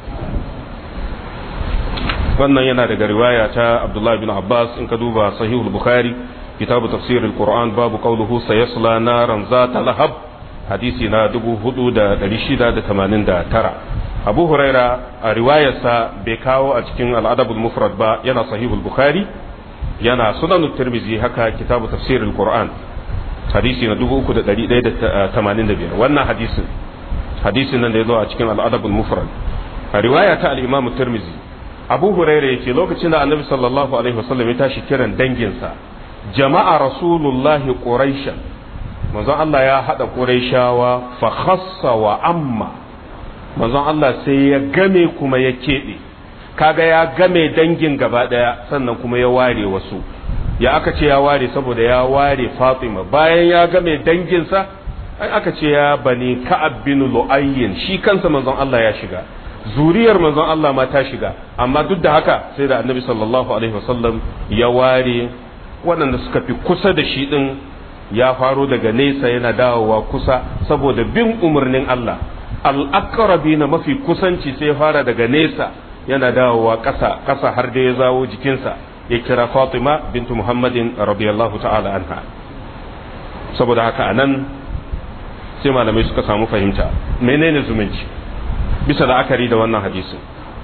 wannan yana daga riwaya ta Abdullah bin Abbas in ka duba sahihul Bukhari kitabu tafsirul Qur'an babu qawluhu sayasla naran zata lahab hadisi na 4689 abu huraira a riwayarsa bai kawo a cikin al'adabul mufrad ba yana sahihul bukhari yana sunan tirmizi haka kitabu tafsirul qur'an hadisi na 3185 wannan hadisin hadisin nan da ya zo a cikin al'adabul mufrad a riwaya ta al-imam tirmizi abu huraira yake lokacin da annabi sallallahu alaihi wasallam ya tashi kiran danginsa jama'a rasulullahi quraishan manzon Allah ya hada quraishawa fa khassa wa amma manzon Allah sai ya game kuma ya keɓe kaga ya game dangin gaba ɗaya sannan kuma ya ware wasu ya aka ce ya ware saboda ya ware Fatima bayan ya game danginsa ai aka ce ya bani Ka'ab bin Lu'ayyin shi kansa manzon Allah ya shiga zuriyar manzon Allah ma ta shiga amma duk da haka sai da Annabi sallallahu alaihi wasallam ya ware waɗanda suka fi kusa da shi din ya faro daga nesa yana dawowa kusa saboda bin umarnin Allah al'akarabi na mafi kusanci sai fara daga nesa yana dawowa ƙasa ƙasa har da ya zawo jikinsa ya kira Fatima bintu Muhammadin radiyallahu ta'ala anha saboda haka anan sai malamai suka samu fahimta menene zumunci bisa la'akari da wannan hadisin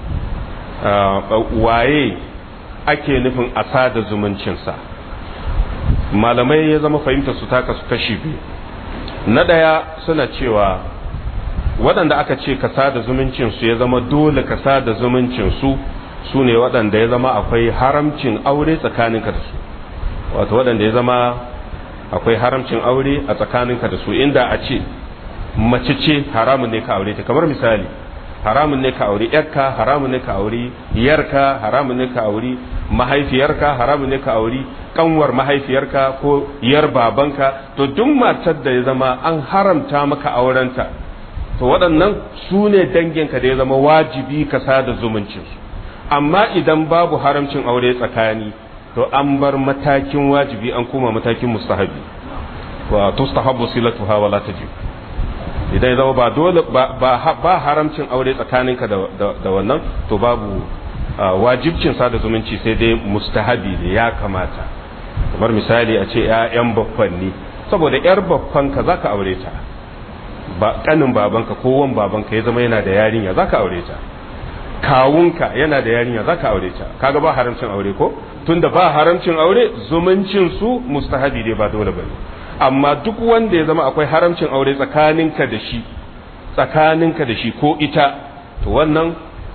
waye ake nufin asa da zumuncinsa malamai ya zama fahimta su taka su kashi biyu na ɗaya suna cewa waɗanda aka ce ka sada zumuncinsu ya zama dole ka sada zumuncinsu su ne waɗanda ya zama akwai haramcin aure tsakaninka da su wato waɗanda ya zama akwai haramcin aure a tsakaninka da su inda a ce mace ce haramun ne ka aure ta kamar misali haramun ne ka aure yarka haramun ne ka aure yarka haramun ne ka aure mahaifiyarka haramun ne ka aure kanwar mahaifiyarka ko yar babanka to duk matar da ya zama an haramta maka aurenta to waɗannan su ne danginka da ya zama wajibi ka sada zumuncinsu amma idan babu haramcin aure tsakani to an bar matakin wajibi an kuma matakin mustahabi wa tustahabu silatuha wala tajib idan ya zama ba dole ba haramcin aure tsakaninka da wannan to babu wajibcin sada zumunci sai dai mustahabi da ya kamata kamar misali a ce 'ya'yan baffanni saboda 'yar baffanka za ka aure ta ba kanin babanka ko wan babanka ya zama yana da yarinya za ka aure ta kawunka yana da yarinya zaka aure ta kaga ba haramcin aure ko tunda ba haramcin aure zumuncin su mustahabi ne ba dole bane amma duk wanda ya zama akwai haramcin aure tsakaninka da shi tsakaninka da shi ko ita to wannan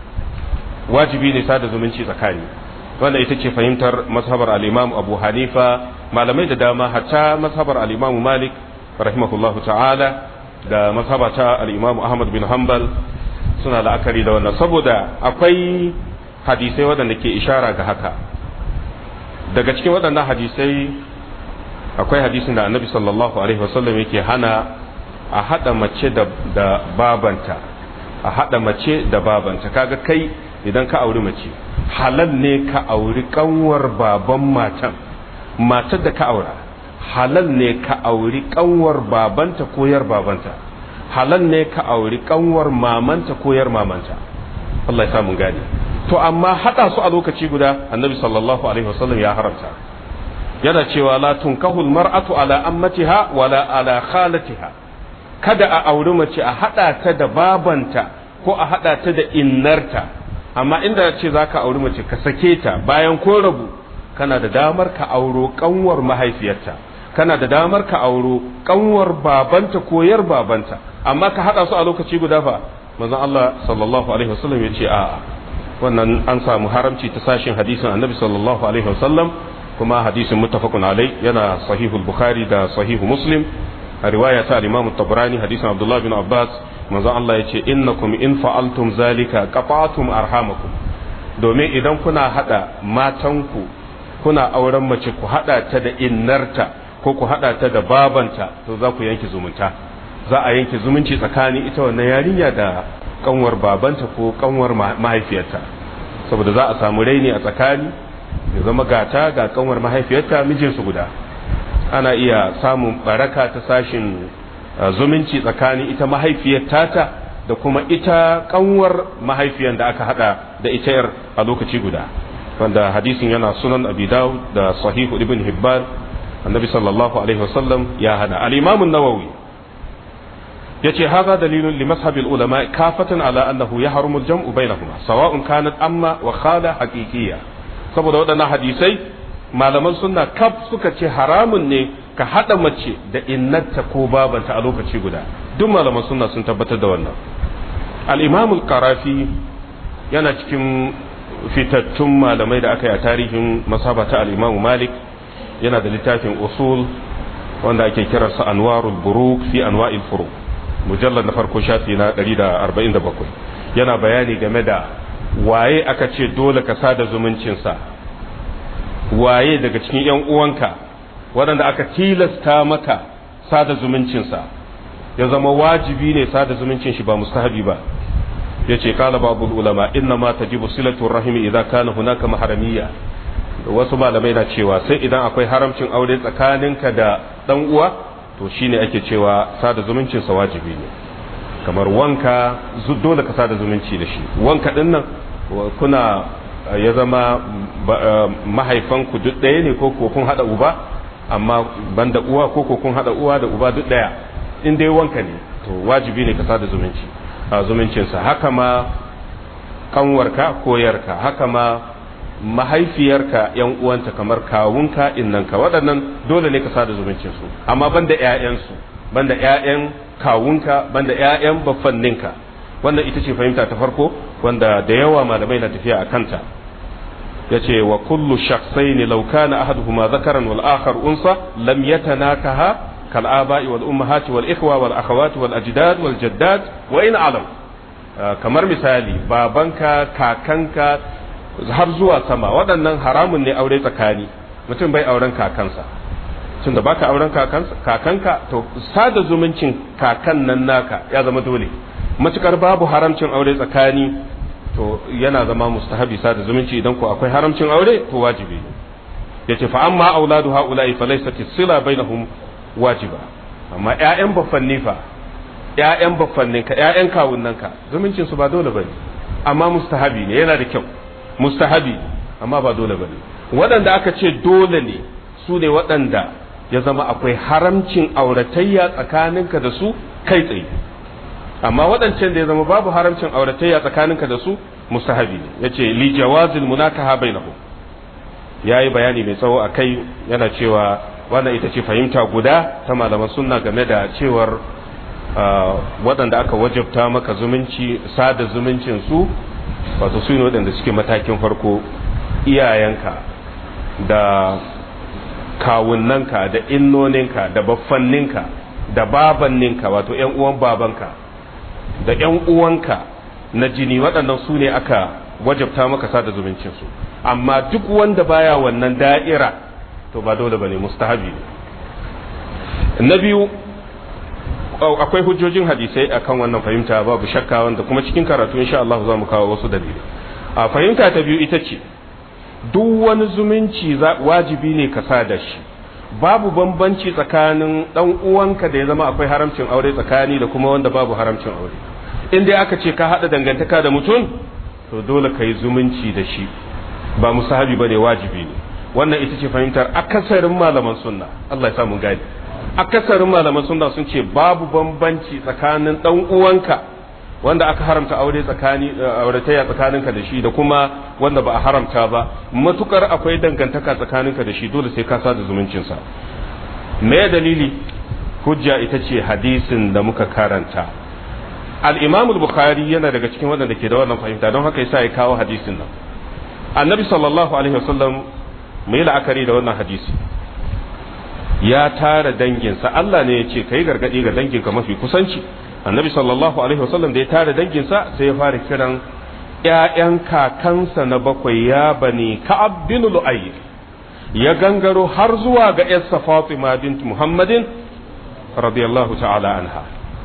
wajibi ne sada zumunci tsakani wanda ita ce fahimtar mazhabar al-Imam Abu Hanifa malamai da dama hatta mazhabar al-Imam Malik rahimahullahu ta'ala da mazhaba ta al-Imam Ahmad bin Hanbal suna la'akari da wannan saboda akwai hadisai waɗanda ke ishara ga haka daga cikin waɗannan hadisai akwai hadisin da Annabi sallallahu alaihi wasallam yake hana a hada mace da, da babanta a hada mace da babanta kaga kai idan ka auri mace halal ne ka auri kanwar baban matan matar da ka aura halal ne ka auri kanwar babanta ko yar babanta halal ne ka auri kanwar mamanta ko yar mamanta Allah ya samu gani to amma hada su a lokaci guda annabi sallallahu alaihi wasallam ya haramta yana cewa la tunkahu almar'atu ala ammatiha wala ala khalatiha kada a auri mace a hada ta da babanta ko a hada ta da innarta amma inda ce za ka auri mace ka sake ta bayan ko rabu kana da damar ka auro kanwar mahaifiyarta kana da damar ka auro kanwar babanta ko yar babanta amma ka hada su a lokaci guda fa manzon Allah sallallahu alaihi wasallam ya ce a'a wannan an samu haramci ta sashin hadisin annabi sallallahu alaihi wasallam kuma hadisin muttafaqun alai yana sahihul bukhari da sahihu muslim a riwaya ta al-imam tabrani hadisin abdullah bin abbas manzo Allah ya ce innakum in fa'altum zalika qata'tum arhamakum domin idan kuna hada matanku kuna auren mace ku hada ta da innarta ko ku hada ta da babanta to za ku yanke zumunta za a yanke zumunci tsakanin ita wannan yarinya da kanwar babanta ko kanwar mahaifiyarta saboda za a samu raini a tsakani ya zama gata ga kanwar mahaifiyarta mijinsu guda ana iya samun baraka ta sashin zumunci tsakanin ita mahaifiyar tata da kuma ita kanwar mahaifiyar da aka hada da ita yar a lokaci guda wanda hadisin yana sunan abi dawud da sahihu ibn hibban annabi sallallahu alaihi wasallam ya hada al-imam an-nawawi yace hadha dalilun li mashab al-ulama kafatan ala annahu yahrumu al-jam'u bainahuma sawa'un kanat amma wa khala haqiqiyya saboda waɗannan hadisai malaman sunna kaf suka ce haramun ne ka haɗa mace da innarta ko babanta a lokaci guda duk malaman sunna sun tabbatar da wannan al-imam qarafi yana cikin fitattun malamai da aka yi a tarihin masabata al-imam malik yana da littafin usul wanda ake kiransa anwarul buruk fi anwa'il furuq mujallad na farko shafi na 147 yana bayani game da waye aka ce dole ka sada zumuncinsa waye daga cikin ‘yan uwanka waɗanda aka tilasta maka sada zumuncinsa ya zama wajibi ne sada zumuncin shi ba mustahabi ba ya ce kala babu ulama inna ma tajibu silatun rahimi idan kana hunaka maharamiyya wasu malamai na cewa sai idan akwai haramcin aure tsakaninka da ɗan uwa to shine ake cewa sada zumuncinsa wajibi ne kamar wanka dole ka sada zumunci da shi wanka ɗin nan kuna ya zama mahaifanku duk ɗaya ne ko kun haɗa uba amma banda uwa ko kun haɗa uwa da uba duk ɗaya in dai wanka ne to wajibi ne ka sada zumunci a zumuncinsa haka ma kanwarka ko yarka haka ma mahaifiyarka yan uwanta kamar kawunka innanka waɗannan dole ne ka sada zumuncinsu amma banda ƴaƴansu banda ƴaƴan kawunka banda ƴaƴan baffanninka wannan ita ce fahimta ta farko wanda da yawa malamai na tafiya a kanta ya ce wa kullu shakhsaini law kana ahaduhuma zakaran wal akhar unsa lam yatanakaha kal aba'i wal ummahati wal ikhwa wal akhawati wal ajdad wal jaddat wa in alam kamar misali babanka kakanka har zuwa sama waɗannan haramun ne aure tsakani mutum bai auren kakansa tun da baka auren kakanka to sada zumuncin kakan nan naka ya zama dole matukar babu haramcin aure tsakani to yana zama mustahabi sada zumunci idan ko akwai haramcin aure to wajibi yace fa amma auladu haula'i fa laysat sila bainahum wajiba amma ƴaƴan baffanni fa ƴaƴan baffanninka ƴaƴan kawunnanka zumuncin su ba dole bane amma mustahabi ne yana da kyau mustahabi amma ba dole bane waɗanda aka ce dole ne su ne waɗanda ya zama akwai haramcin auratayya tsakaninka da su kai tsaye amma waɗancan da ya zama babu haramcin auratayya tsakaninka da su mustahabi yace li jawazil munakaha bainahum yayi bayani mai tsawo akai yana cewa wannan ita ce fahimta guda ta malaman sunna game da cewar waɗanda aka wajabta maka zumunci sada zumuncin su wato su ne waɗanda suke matakin farko iyayenka da kawunanka da innoninka da baffanninka da babanninka wato ‘yan uwan babanka da ‘yan uwanka na jini waɗannan su ne aka wajabta maka sada zumuncinsu amma duk wanda baya wannan da'ira to ba dole ba ne mustahabi ne na biyu akwai hujjojin hadisai akan wannan fahimta babu shakka wanda kuma cikin karatu insha Allah za mu kawo wasu dalilai a fahimta ta biyu ita ce duk wani zumunci wajibi ne ka sa da shi babu bambanci tsakanin dan uwanka da ya zama akwai haramcin aure tsakani da kuma wanda babu haramcin aure in dai aka ce ka hada dangantaka da mutum to dole ka yi zumunci da shi ba musahabi ba ne wajibi ne wannan ita ce fahimtar akasarin malaman sunna Allah ya sa mun gani akasarin malaman sunna sun ce babu bambanci tsakanin dan uwanka wanda aka haramta aure tsakani auratayya tsakaninka da shi da kuma wanda ba a haramta ba matukar akwai dangantaka tsakaninka da shi dole sai ka sada zumuncinsa me dalili hujja ita ce hadisin da muka karanta al-imam al-bukhari yana daga cikin waɗanda ke da wannan fahimta don haka yasa ya kawo hadisin nan annabi sallallahu alaihi wasallam mai la'akari da wannan hadisi ya tara danginsa Allah ne ya ce kai gargadi ga danginka mafi kusanci annabi sallallahu alaihi wasallam da ya tara danginsa sai ya fara kiran ƴaƴan kakansa na bakwai ya bani ka'ab bin lu'ay ya gangaro har zuwa ga yarsa Fatima bint Muhammadin radiyallahu ta'ala anha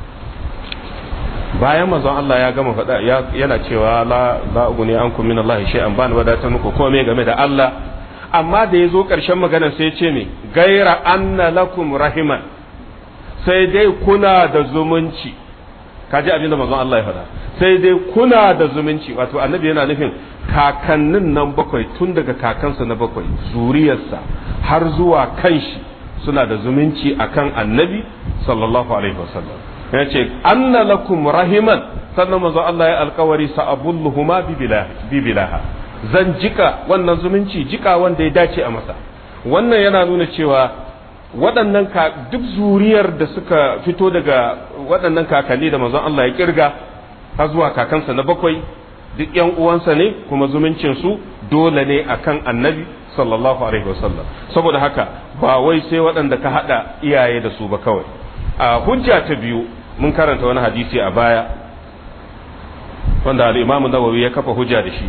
bayan manzon Allah ya gama faɗa yana cewa la la uguni ankum min Allah shay'an ban wadatar muku komai game da Allah amma da ya zo ƙarshen magana sai ya ce ne gaira anna lakum rahiman sai dai kuna da zumunci kaji abinda manzon Allah ya faɗa sai dai kuna da zumunci wato annabi yana nufin kakannin nan bakwai tun daga kakansa na bakwai zuriyarsa har zuwa kanshi suna da zumunci akan annabi sallallahu alaihi wasallam ya ce anna lakum rahiman sannan manzon Allah ya alkawari sa'abulluhuma bi bilaha zan jika wannan zumunci jika wanda ya dace a masa wannan yana nuna cewa waɗannan duk zuriyar da suka fito daga waɗannan kakanni da manzon Allah ya kirga har zuwa kakansa na bakwai duk ƴan uwansa ne kuma zumuncin su dole ne akan annabi sallallahu alaihi wasallam saboda haka ba wai sai waɗanda ka haɗa iyaye da su ba kawai a hujja ta biyu mun karanta wani hadisi a baya wanda al-Imam Nawawi ya kafa hujja da shi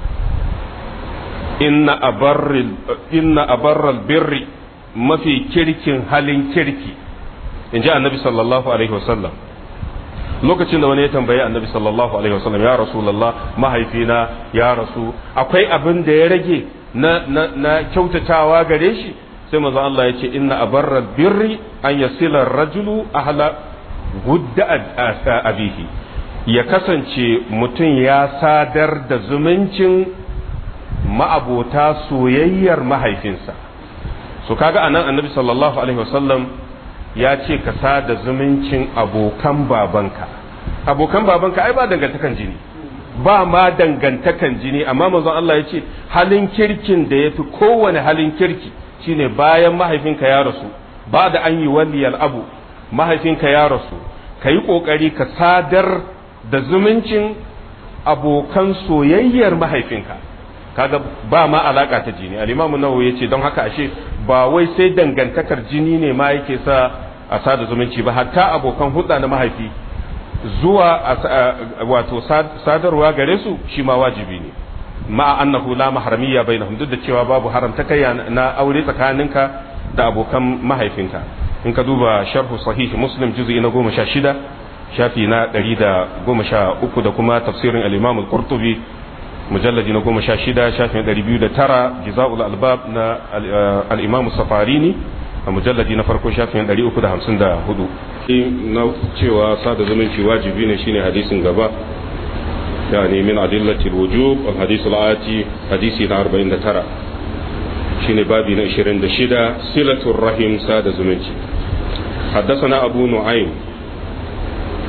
inna abarril inna abarral birri mafi kirkin halin kirki in ji annabi sallallahu alaihi wasallam lokacin da wani ya tambayi annabi sallallahu alaihi wasallam ya rasulullah mahaifina ya rasu akwai abin da ya rage na, na, na kyautatawa gare shi sai manzo Allah ya ce inna abarral birri an yasila rajulu ahla gudda abihi ya kasance mutum ya sadar da zumuncin ma'abota soyayyar mahaifinsa so kaga anan annabi sallallahu alaihi wasallam ya ce ka sada zumuncin abokan babanka abokan babanka ai ba dangantakan jini ba ma dangantakan jini amma manzon Allah ya ce halin kirkin da ya fi kowane halin kirki shine bayan mahaifinka ya rasu ba da an yi waliyal abu mahaifinka ya rasu ka yi ƙoƙari ka sadar da zumuncin abokan soyayyar mahaifinka kaga ba ma alaka ta jini al-imamu nawawi yace don haka ashe ba wai sai dangantakar jini ne ma yake sa a sada zumunci ba hatta abokan hulɗa na mahaifi zuwa wato sadarwa gare su shi ma wajibi ne ma annahu la mahramiyya bainahum duk da cewa babu haramta kai na aure tsakaninka da abokan mahaifinka in ka duba sharhu sahih muslim juz'i na goma sha shida shafi na ɗari da goma sha uku da kuma tafsirin al-imam al-qurtubi mujalladi na goma sha shida shafin ɗari biyu da tara jiza'ul albab na al'imamu safarini a mujalladi na farko shafin ɗari uku da hamsin da hudu na cewa sada zumunci wajibi ne shine hadisin gaba yani min adillatil wujub al hadisul ati hadisi na 49 shine babi na 26 silatul rahim sada zumunci حدثنا أبو نعيم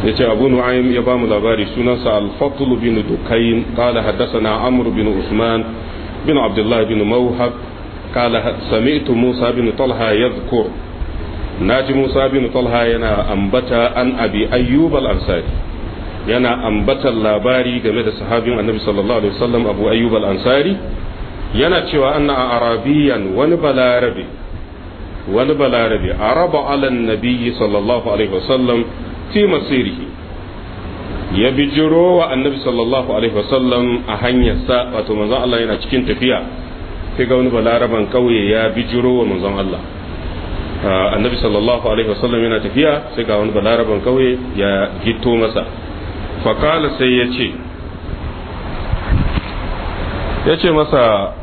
yace abu nu'aym ya bamu labari sunansa al-fadl bin dukayn qala haddathana amr bin usman bin abdullah bin mawhab qala sami'tu musa bin talha yadhkur naji musa bin talha yana ambata an abi ayyub al-ansari yana ambatan labari game da sahabin annabi sallallahu alaihi wasallam abu ayyub al-ansari yana cewa anna arabiyan wani balarabe wani balarabe araba ala nabiyyi sallallahu alaihi wasallam fi masirihi ya bijiro wa annabi sallallahu alaihi wasallam a hanyarsa wato manzon Allah yana cikin tafiya sai ga wani balaraban kauye ya bijiro wa manzon Allah annabi sallallahu alaihi wasallam yana tafiya sai ga wani balaraban kauye ya gito masa fakala sai ya ce ya ce masa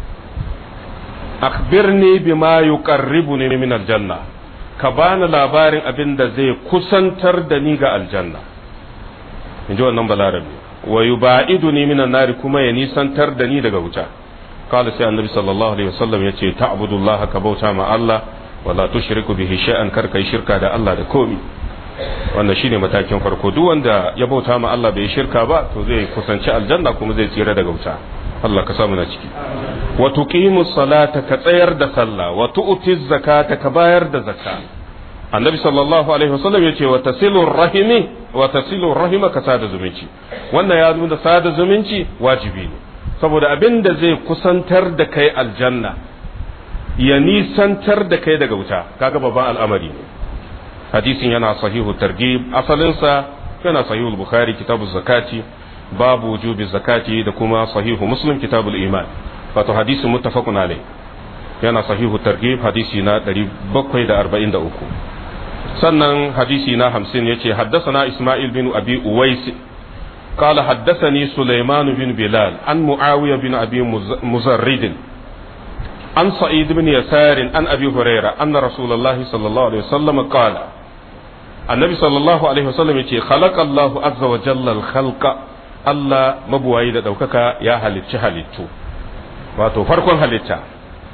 akhbirni bima yuqarribuni min aljanna ka bani labarin abin da zai kusantar da ni ga aljanna in ji wannan balarabe wa yuba'iduni min nari kuma ya nisantar da ni daga wuta kala sai annabi sallallahu alaihi wasallam yace ta'budullaha ka bauta ma Allah wala tushriku bihi shay'an kar kai shirka da Allah da komi wannan shine matakin farko duk wanda ya bauta ma Allah bai shirka ba to zai kusanci aljanna kuma zai tsira daga wuta Allah ka samu na ciki wa tuqimu salata ka tsayar da sallah wa tu'ti zakata ka bayar da zakka annabi sallallahu alaihi wasallam yace wa tasilu rahimi wa tasilu rahima ka sada zumunci wannan ya nuna sada zumunci wajibi ne saboda abin da zai kusantar da kai aljanna ya nisantar da kai daga wuta kaga babban al'amari ne hadisin yana sahihu targhib asalinsa yana sahihu bukhari kitabu zakati babu wujubi zakati da kuma sahihu muslim kitabul iman wato hadisin muttafaqun alai yana sahihu targhib hadisi na 743 sannan hadisi na 50 yace haddathana isma'il bin abi uwais قال حدثني سليمان بن بلال عن معاوية بن أبي مزرد عن سعيد بن يسار عن أبي هريرة أن رسول الله صلى الله عليه وسلم قال النبي صلى الله عليه وسلم يقول خلق الله عز وجل الخلق Allah mabuwayi da ɗaukaka ya halicci halittu wato farkon halitta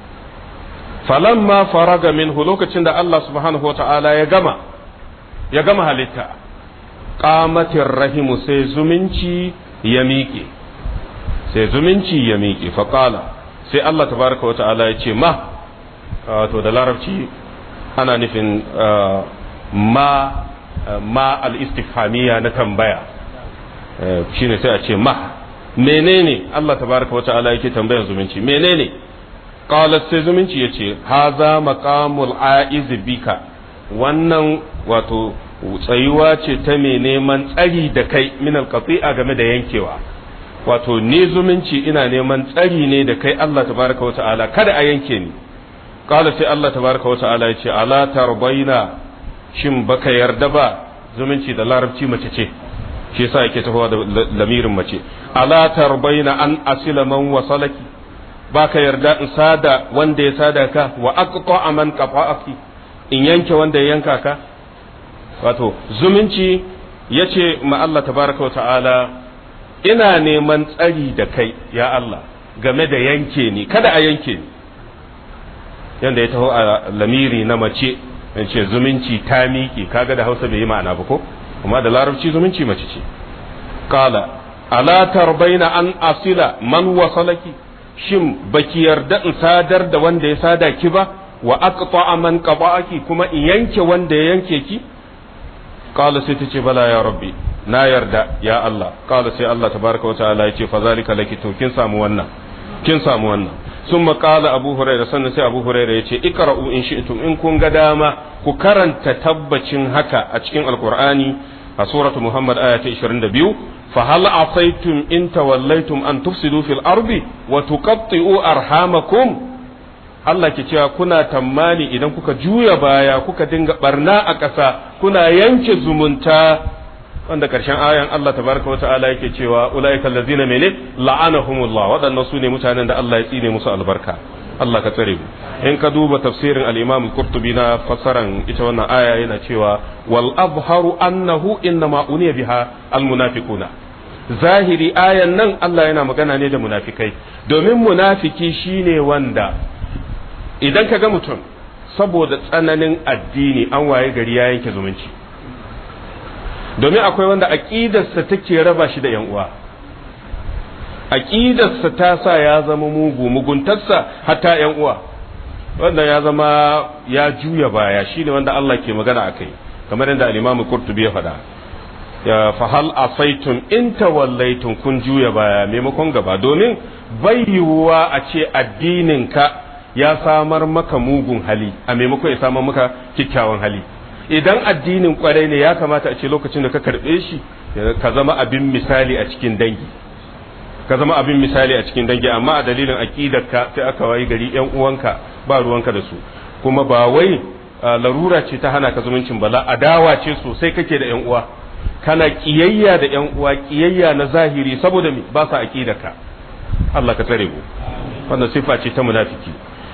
falamma faraga minhu lokacin da Allah subhanahu wata'ala ya gama ya gama halitta qamatir rahimu sai zumunci ya miƙe sai zumunci ya miƙe faƙala sai Allah tabaraka wata'ala ya ce ma wato da larabci ana nufin ma ma al-istifhamiyya na tambaya shine sai a ce ma menene Allah tabaraka wa ta'ala yake tambayar zumunci menene qalat sai zumunci yace haza maqamul aiz bika wannan wato tsayuwa ce ta mai neman tsari da kai min alqati'a game da yankewa wato ni zumunci ina neman tsari ne da kai Allah tabaraka wa ta'ala kada a yanke ni qala sai Allah tabaraka wa ta'ala yace ala tarbaina shin baka yarda ba zumunci da larabci mace ce shi yasa yake tafowa da lamirin mace ala tarbaina an asila man wasalaki baka yarda in sada wanda ya sada ka wa aqta man qata'aki in yanke wanda ya yanka ka wato zumunci yace ma Allah tabaraka wa ta'ala ina neman tsari da kai ya Allah game da yanke ni kada a yanke ni yanda ya taho a lamiri na mace ce zumunci ta miƙe kaga da Hausa bai yi ma'ana ba ko amma da larabci zumunci mace ce kala ala tarbaina an asila man wasalaki shin baki yarda in sadar da wanda ya sada ki ba wa aqta man qata'aki kuma in yanke wanda ya yanke ki kala sai tace bala ya rabbi na yarda ya Allah kala sai Allah tabaraka wa ta'ala ya ce fa zalika laki to kin samu wannan kin samu wannan ثم قال أبو هريرة سنة سي أبو هريرة يتي اقرأوا إن شئتم إن كن قداما كرن تتبتشن هكا أتشكين القرآن سورة محمد آية 22 فهل عصيتم إن توليتم أن تفسدوا في الأرض وتقطعوا أرحامكم Allah ke cewa kuna tammani idan kuka juya baya kuka dinga barna a ƙasa kuna yanke zumunta wanda karshen ayan Allah tabaraka wa ta'ala yake cewa ulaika allazina mene la'anahumullah waɗannan su ne mutanen da Allah ya tsine musu albarka Allah ka tsare mu in ka duba tafsirin al-Imam al-Qurtubi na fassaran ita wannan aya yana cewa wal abharu annahu innama uniya biha al-munafiquna zahiri ayan nan Allah yana magana ne da munafikai domin munafiki shine wanda idan ka ga mutum saboda tsananin addini an waye gari ya yanke zumunci domin akwai wanda aqidarsa take raba shi da yan uwa aqidarsa ta sa ya zama mugu muguntarsa hatta yan uwa wanda ya zama ya juya baya shine wanda Allah ke magana akai kamar yadda al-Imam Qurtubi ya faɗa ya fahal asaitum in tawallaitum kun juya baya maimakon gaba domin bai yiwuwa a ce addinin ka ya samar maka mugun hali a maimakon ya samar maka kyakkyawan hali idan addinin kwarai ne ya kamata a ce lokacin da ka karɓe shi ka zama abin misali a cikin dangi ka zama abin misali a cikin dangi amma a dalilin aqidarka sai aka wayi gari yan uwanka ba ruwanka da su kuma ba wai larura ce ta hana ka zumuncin bala adawa ce sosai kake da yan uwa kana kiyayya da yan uwa kiyayya na zahiri saboda me ba sa aqidarka Allah ka tsare mu wannan sifa ce ta munafiki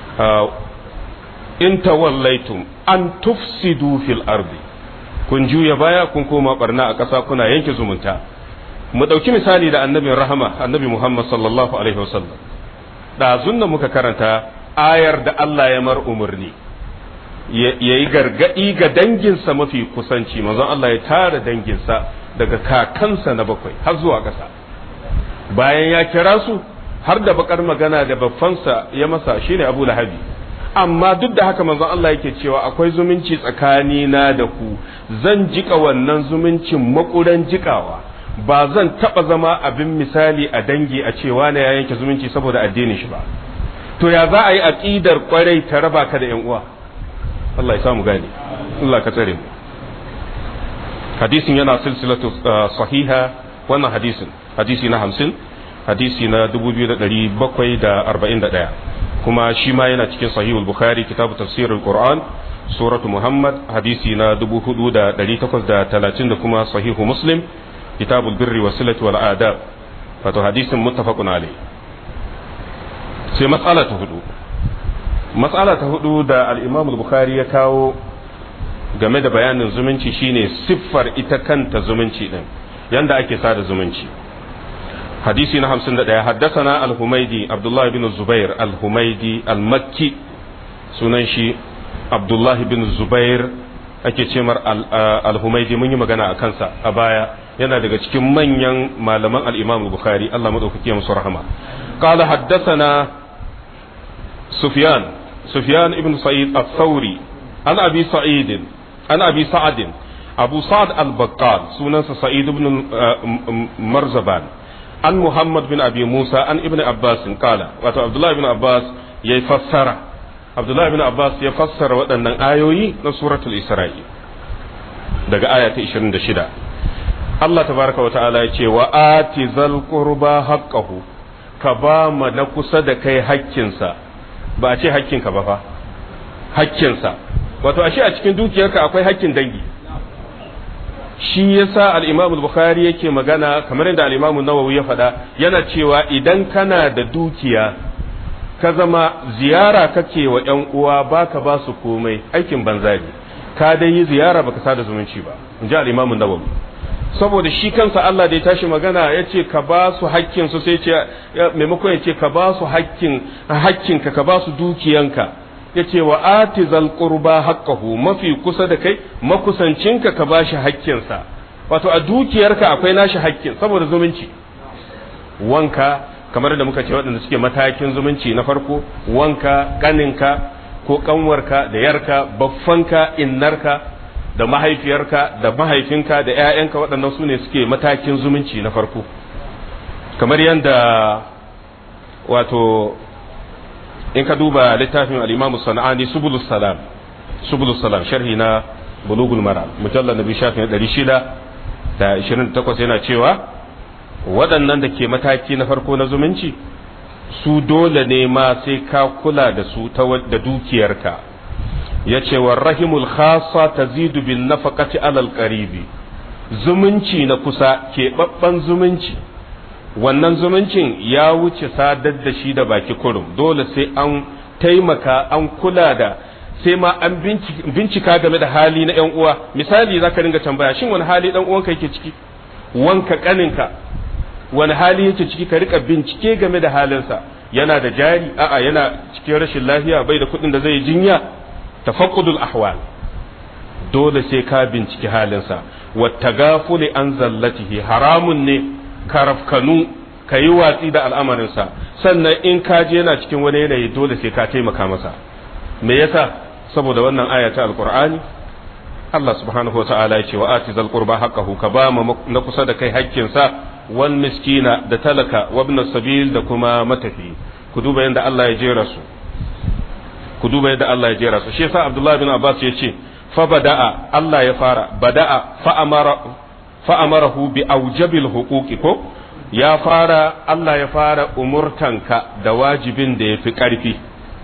in tawallaitum an tufsidu fil ardi kun juya baya kun koma barna a ƙasa kuna yanke zumunta mu ɗauki misali da annabin rahama annabi muhammad sallallahu alaihi wasallam ɗazun da muka karanta ayar da allah ya mar umarni ya yi gargaɗi ga danginsa mafi kusanci manzon allah ya tara danginsa daga kakansa na bakwai har zuwa ƙasa bayan ya kira su har da bakar magana da babbansa ya masa shine abu lahabi amma duk da haka manzon Allah yake cewa akwai zumunci tsakani na da ku zan jika wannan zumuncin makuran jikawa ba zan taba zama abin misali a dangi a cewa na ya yanke zumunci saboda addinin shi ba to ya za a yi aqidar kwarai ta raba ka da yan uwa Allah ya samu gane Allah ka tsare mu hadisin yana silsilatu sahiha wannan hadisin hadisi na 50 hadisi na 2741 kuma shi ma yana cikin sahihul bukhari kitabu tafsirul qur'an suratu muhammad hadisi na 4830 da kuma sahihu muslim kitabul birri wasilati wal adab wato hadisin muttafaqun alayhi sai mas'ala ta hudu mas'ala ta hudu da al-imam al-bukhari ya kawo game da bayanin zumunci shine siffar ita kanta zumunci din yanda ake sada zumunci حديثي نهم سند حدثنا الحميدي عبد الله بن الزبير الحميدي المكي سننشي عبد الله بن الزبير ake ce mar al-humaidi mun yi magana a kansa a baya yana daga cikin manyan malaman al-imam bukhari Allah madaukaki ya musu rahama qala haddathana sufyan sufyan ibn sa'id al-thawri an abi sa'id an abi sa'ad abu sa'ad al-baqqal sunansa sa'id ibn marzaban an Muhammad bin Abi Musa an Ibn Abbas kala wato Abdullah ibn Abbas ya fassara Abdullah ibn Abbas ya fassara waɗannan ayoyi na suratul Isra'i daga aya ta 26 Allah tabaraka wa ta'ala ya ce wa ati zal qurba haqqahu ka ba ma na kusa da kai hakkinsa ba a ce hakkinka ba fa hakkinsa wato ashe a cikin dukiyarka akwai hakkin dangi shi yasa al-Imam al-Bukhari yake magana kamar yadda al-Imam an-Nawawi ya faɗa yana cewa idan kana da dukiya ka zama ziyara kake wa ƴan uwa baka ba su komai aikin banza ne ka dai yi ziyara baka sada zumunci ba in ji al-Imam an-Nawawi saboda shi kansa Allah da ya tashi magana ya ce ka ba su hakkin su sai ce maimakon ya ce ka ba su hakkin hakkinka ka ba su dukiyanka ya ce wa atizal qurba haqqahu mafi kusa da kai makusancinka ka bashi hakkinsa wato a dukiyarka akwai nashi hakkin saboda zumunci wanka kamar da muka ce waɗanda suke matakin zumunci na farko wanka ƙaninka ko ƙanwarka da yarka baffanka innarka da mahaifiyarka da mahaifinka da 'ya'yanka waɗannan su ne suke matakin zumunci na farko kamar yadda wato in ka duba littafin al-Imam Sana'ani Subulus Salam Subulus Salam sharhi na Bulugul Maram mujallal nabi shafin 628 yana cewa waɗannan da ke mataki na farko na zumunci su dole ne ma sai ka kula da su ta da dukiyarka ya ce wa rahimul khasa tazidu bin nafaqati alal qaribi zumunci na kusa keɓaɓɓen zumunci wannan zumuncin ya wuce sadar da shi da baki kurum dole sai an taimaka an kula da sai ma an bincika game da hali na yan uwa misali zaka ringa tambaya shin wani hali dan uwanka yake ciki wanka kaninka wani hali yake ciki ka rika bincike game da halinsa yana da jari a'a yana cikin rashin lafiya bai da kuɗin da zai jinya tafaqqudul ahwal dole sai ka binciki halinsa wa tagafuli an zallatihi haramun ne karafkanu ka yi watsi da al'amarinsa sannan in ka je yana cikin wani yanayi dole sai ka taimaka masa me yasa saboda wannan aya ta alqur'ani Allah subhanahu wa ta'ala ya ce wa ati zal qurba haqqahu ka ba na kusa da kai haƙƙinsa wal miskina da talaka wa ibn sabil da kuma matafi ku duba yadda Allah ya jera su ku duba yadda Allah ya jera su shi yasa Abdullah bin Abbas ya ce fa bada'a Allah ya fara bada'a fa amara fa amarahu bi aujabil huquqi ko ya fara Allah ya fara umurtanka da wajibin da yafi karfi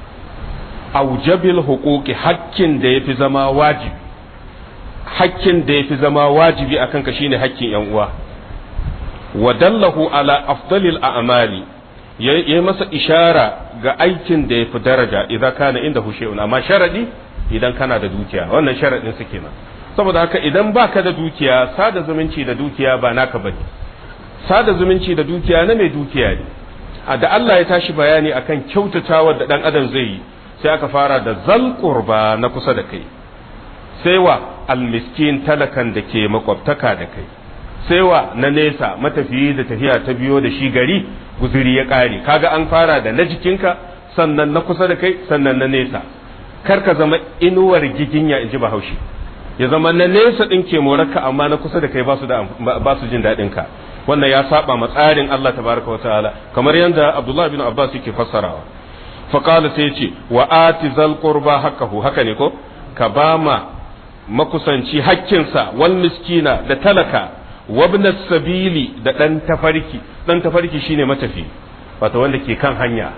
aujabil huquqi hakkin da yafi zama wajibi hakkin da yafi zama wajibi akan ka shine hakkin yan uwa wa dallahu ala afdalil a'mali ya yi masa ishara ga aikin da ya fi daraja idan kana inda hushe'un amma sharadi idan kana da dukiya wannan sharadin su kenan saboda haka idan baka da dukiya sada zumunci da dukiya ba naka bane sada zumunci da dukiya na mai dukiya ne a da Allah ya tashi bayani akan kyautatawa da dan adam zai yi sai aka fara da zal qurba na kusa da kai sai wa almiskin talakan da ke makwabtaka da kai sai wa na nesa matafiyi da tafiya ta biyo da shi gari guzuri ya ƙare kaga an fara da na jikinka sannan na kusa da kai sannan na nesa kar ka zama inuwar giginya in ji bahaushe ya zama na nesa ɗin ke morarka amma na kusa da kai ba su da ba su jin daɗin ka wannan ya saba ma tsarin Allah tabaraka wataala kamar yadda Abdullah bin Abbas yake fassarawa fa qala sai ce wa ati zal qurba haqqahu haka ne ko ka ba ma makusanci hakkinsa wal miskina da talaka wabna sabili da ɗan tafarki ɗan tafarki shine matafi wato wanda ke kan hanya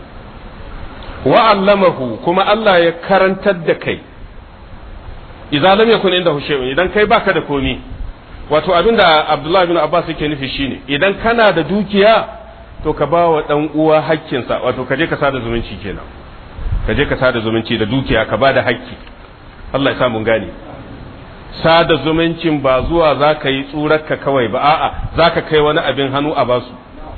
wa allamahu kuma Allah ya karantar da kai idza lam yakun inda shay'un idan kai baka da komi wato abinda Abdullah bin Abbas yake nufi shine idan kana da dukiya to ka bawa dan uwa hakkinsa wato ka je ka sada zumunci kenan ka je ka sada zumunci da dukiya ka bada hakki Allah ya sa mun gane sada zumuncin ba zuwa za ka yi tsurarka kawai ba a'a za ka kai wani abin hannu a basu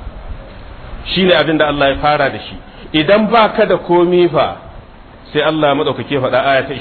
shi ne abin da Allah ya fara da shi idan ba ka da komi fa sai Allah ya maɗaukake faɗa aya ta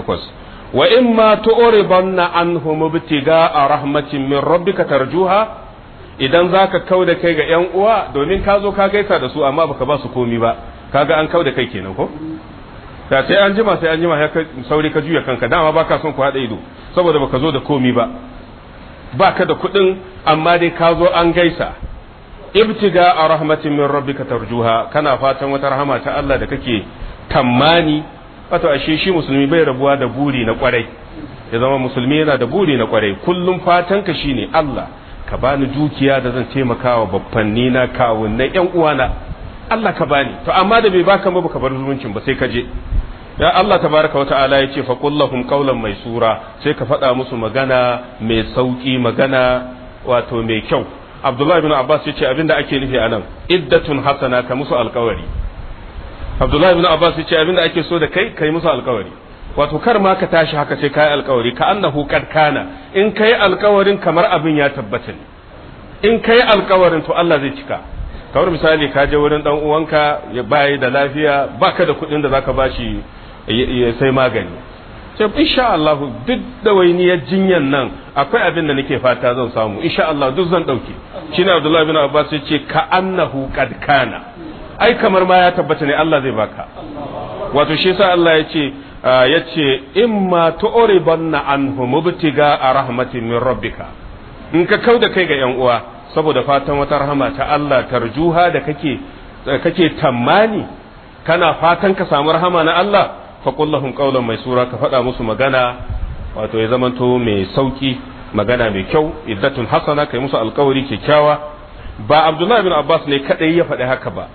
28 wa in ma tu'ribanna anhum ibtiga a rahmatin min rabbika tarjuha idan zaka kau da kai ga yan uwa domin ka zo ka gaisa da su amma baka ba su komi ba kaga an kau da kai kenan ko da sai an jima sai an jima ya sauri ka juya kanka dama baka son ku haɗa ido saboda baka zo da komi ba baka da kuɗin amma dai ka zo an gaisa ibtiga a rahmatin min rabbika tarjuha kana fatan wata rahama ta Allah da kake tammani wato ashe shi musulmi bai rabuwa da buri na kwarai ya zama musulmi yana da buri na kwarai kullum fatan ka shine Allah ka bani dukiya da zan taimaka wa babbanni na kawunnai yan uwana Allah ka bani to amma da bai baka ba baka bar zumuncin ba sai ka je ya Allah tabaraka wa ta'ala ya ce fa kullahum qawlan maysura sai ka faɗa musu magana mai sauki magana wato mai kyau Abdullah ibn Abbas ya ce abinda ake nufi anan iddatun hasana ka musu alkawari Abdullah ibn Abbas ya ce abinda ake so da kai kai musu alkawari wato kar ma ka tashi haka sai kai alkawari ka annahu kad kana in kai alkawarin kamar abin ya tabbata ne in kai alkawarin to Allah zai cika kamar misali ka je wurin dan uwanka ya bayi da lafiya baka da kuɗin da zaka bashi ya sai magani sai insha Allah duk da wainiyar jinyan nan akwai abin da nake fata zan samu insha Allah duk zan dauke shine Abdullah bin Abbas ya ce ka annahu qad kana ai kamar ma ya tabbata ne Allah zai baka wato shi yasa Allah ya ce ya ce imma tu'ribanna anhu mubtiga a rahmatin min rabbika in ka kauda kai ga yan uwa saboda fatan wata rahama ta Allah tarjuha da kake kake tammani kana fatan ka samu rahama na Allah fa lahum qawlan mai sura ka faɗa musu magana wato ya zamanto mai sauki magana mai kyau iddatun hasana kai musu alkawari kyakkyawa ba Abdullahi bin Abbas ne kadai ya faɗi haka ba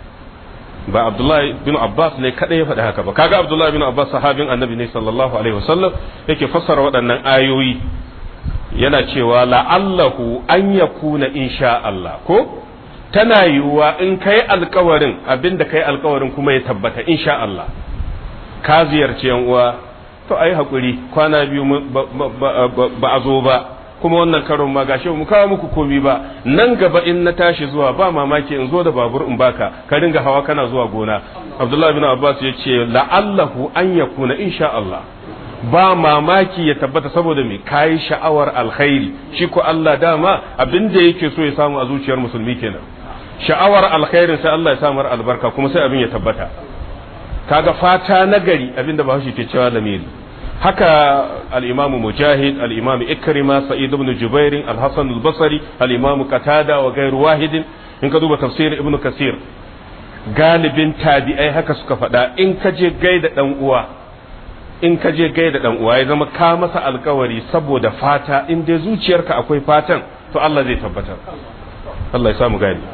ba Abdullahi bin Abbas ne kadai ya faɗi haka ba kaga Abdullahi bin Abbas sahabin Annabi ne sallallahu alaihi wasallam yake fassara waɗannan ayoyi yana cewa la'allahu an yakuna insha Allah ko tana yiwuwa in kai alkawarin abinda kai alkawarin kuma ya tabbata insha Allah ka ziyarci yan uwa to ayi hakuri kwana biyu ba a zo ba kuma wannan karon ma gashi mu kawo muku komi ba nan gaba in na tashi zuwa ba mamaki in zo da babur in baka ka ringa hawa kana zuwa gona Abdullah bin Abbas ya ce la'allahu an yakuna insha Allah ba mamaki ya tabbata saboda me kayi sha'awar alkhairi shi ko Allah dama abin da yake so ya samu a zuciyar musulmi kenan sha'awar alkhairin sai Allah ya samu albarka kuma sai abin ya tabbata kaga fata nagari abin da bahaushe ke cewa lamiri haka al-imam mujahid al-imam ikrima sa'id ibn jubair al-hasan al-basri al-imam qatada wa ghayru wahidin in ka duba tafsir ibn kasir galibin tabi'ai haka suka faɗa in ka je gaida dan uwa in ka je gaida dan uwa ya zama ka masa alkawari saboda fata in dai zuciyarka akwai fatan to Allah zai tabbatar Allah ya samu gani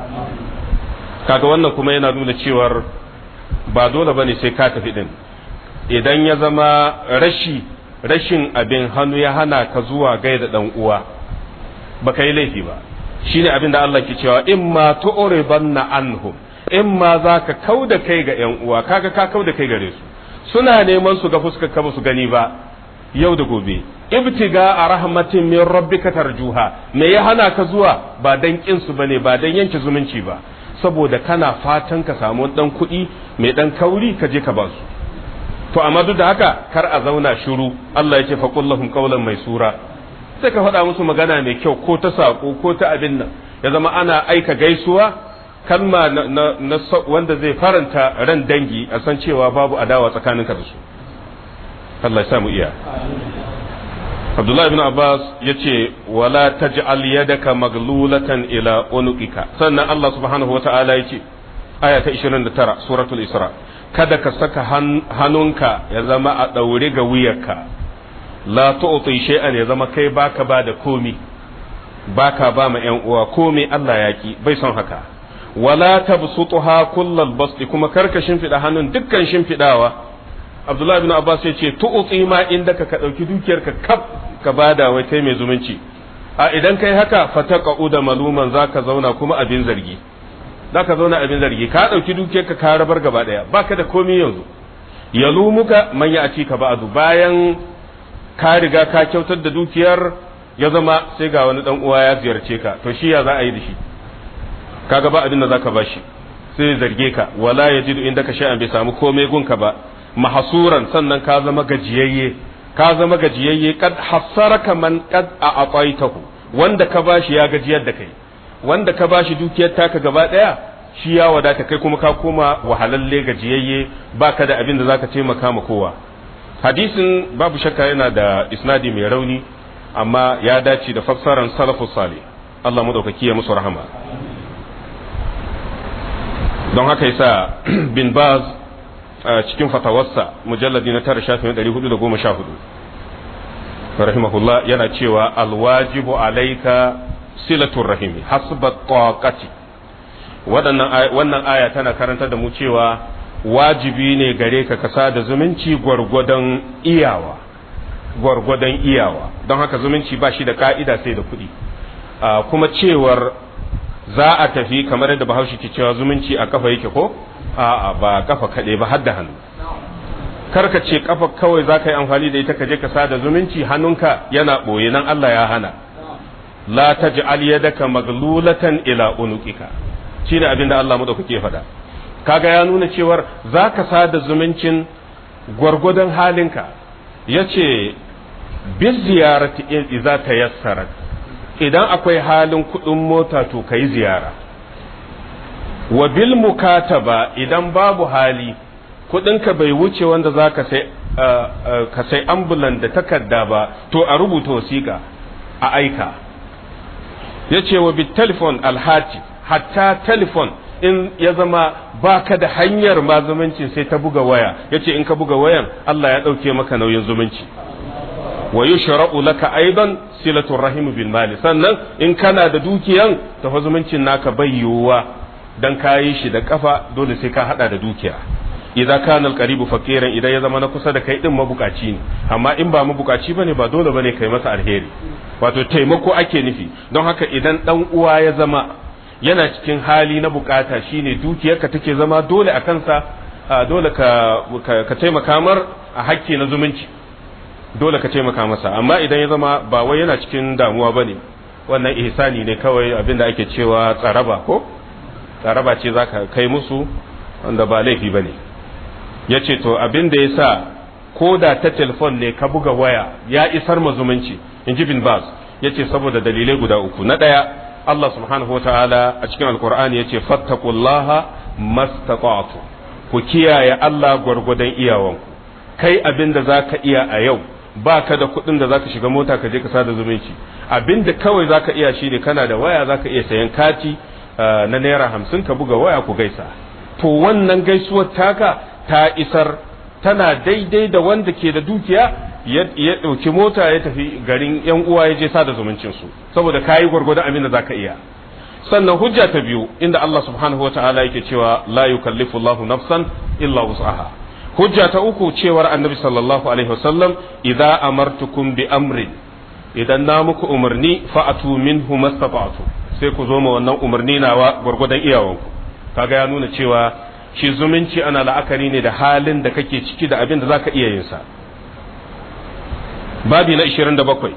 kaga wannan kuma yana nuna cewar ba dole bane sai ka tafi din idan ya zama rashi rashin abin hannu ya hana ka zuwa gaida dan uwa baka yi laifi ba shine abin da Allah ke cewa in ma tu'ribanna anhum in ma zaka kauda kai ga yan uwa kaga ka kauda kai gare su suna neman su ga fuskar ka su gani ba yau da gobe ibtiga a rahmatin min rabbika tarjuha me ya hana ka zuwa ba dan kin su bane ba dan yanke zumunci ba saboda kana fatan ka samu dan kuɗi mai dan kauri ka je ka ba su to amma duk da haka kar a zauna shiru Allah ya ce faqul lahum qawlan maysura sai ka faɗa musu magana mai kyau ko ta sako ko ta abin nan ya zama ana aika gaisuwa kalma na, na, na wanda zai faranta ran dangi a san cewa babu adawa tsakaninka da su Allah ya samu iya Abdullah ibn Abbas ya ce wala taj'al yadaka maglulatan ila unuqika sannan Allah subhanahu wata'ala ya ce aya ta 29 suratul Isra kada ka saka hannunka ya zama a daure ga wuyarka la tu'ti shay'an ya zama kai baka ba da komi baka ba ma yan uwa komi Allah ya ki bai son haka wala tabsutuha kullal basti kuma karka shimfida hannun dukkan shimfidawa Abdullah ibn Abbas ya ce tu'ti ma inda ka dauki dukiyarka kaf ka bada wai kai mai zumunci a idan kai haka fataqa'u da maluman zaka zauna kuma abin zargi zaka zauna abin zargi ka dauki dukiyarka ka rabar gaba daya baka da komai yanzu yalumuka man ya ci ka ba'du bayan ka riga ka kyautar da dukiyar ya zama sai ga wani dan uwa ya ziyarce ka to shi ya za a yi da shi kaga ba abin da zaka bashi sai zarge ka wala yajidu indaka shay'an bai samu komai gunka ba mahasuran sannan ka zama gajiyayye ka zama gajiyayye kad hasaraka man kad a aqaitahu wanda ka bashi ya gajiyar da kai wanda ka bashi dukiyar taka gaba daya shi ya wadata kai kuma ka koma wahalalle gajiyayye baka da abin da zaka taimaka ma kowa hadisin babu shakka yana da isnadi mai rauni amma ya dace da fassaran salafus salih Allah madaukaki ya musu rahama don haka yasa bin baz cikin fatawarsa mujalladi na tara shafin ɗari hudu da goma sha hudu rahimahullah yana cewa alwajibu alaika silatul rahimi hasba taqati wannan aya tana karanta da mu cewa wajibi ne gare ka kasa da zumunci gwargwadon iyawa gwargwadon iyawa don haka zumunci ba shi da ka'ida sai da kuɗi kuma cewar za a tafi kamar yadda bahaushe ke cewa zumunci a kafa yake ko a'a ba kafa kaɗai ba har da hannu karka ce kafa kawai za ka yi amfani da ita ka je ka sada zumunci hannunka yana ɓoye nan Allah ya hana la taj'al yadaka maglulatan ila unuqika shine abin da Allah madaukake faɗa kaga ya nuna cewar za ka sada zumuncin gwargwadon halinka yace bi ziyarati idza tayassarat idan akwai halin kuɗin mota to kai ziyara wa bil mukataba idan babu hali kudinka bai wuce wanda za ka sai ka sai ambulan da takarda ba to a rubuta wasiƙa a aika ya ce wa bit telefon alhati hatta telefon in ya zama baka da hanyar ma zumunci sai ta buga waya ya ce in ka buga wayan Allah ya ɗauke maka nauyin zumunci wa yushra'u laka aidan silatu rahim bil mali sannan in kana da dukiyan tafa zumuncin naka bai yiwuwa dan kayi shi da kafa dole sai ka hada da dukiya idan kana alqaribu faqiran idan ya zama na kusa da kai din mabukaci ne amma in ba mabukaci bane ba dole bane kai masa alheri wato taimako ake nufi don haka idan dan uwa ya zama yana cikin hali na bukata shine dukiyarka take zama dole a kansa dole ka ka taimaka mar a hakki na zumunci dole ka taimaka masa amma idan ya zama ba wai yana cikin damuwa bane wannan ihsani ne kawai abinda ake cewa tsaraba ko tsaraba ce za ka kai musu wanda ba laifi ba ne ya ce to abin da ya sa ko da ta telefon ne ka buga waya ya isar ma zumunci in ji bin bas ya ce saboda dalilai guda uku na ɗaya Allah subhanahu wa ta'ala a cikin alkur'ani ya ce fattakullaha mastata'tu ku kiyaye Allah gwargwadon iyawanku kai abin da za ka iya a yau ba ka da kuɗin da za ka shiga mota ka je ka sada zumunci abin da kawai za ka iya shi ne kana da waya za ka iya sayan kati na naira hamsin ka buga waya ku gaisa to wannan gaisuwar taka ta isar tana daidai da wanda ke da dukiya ya ɗauki mota ya tafi garin yan uwa ya je sada zumuncin su saboda kayi gwargwadon abin da za ka iya sannan hujja ta biyu inda Allah subhanahu wa ta'ala yake cewa la yukallifu Allahu nafsan illa wus'aha hujja ta uku cewar annabi sallallahu alaihi wasallam idza amartukum bi amrin idan na muku umarni fa'atu minhu mastata'tu sai ku zo ma wannan umarni nawa gwargwadon iyawanku kaga ya nuna cewa shi zumunci ana la'akari ne da halin da kake ciki da abin da zaka iya yin sa babi na 27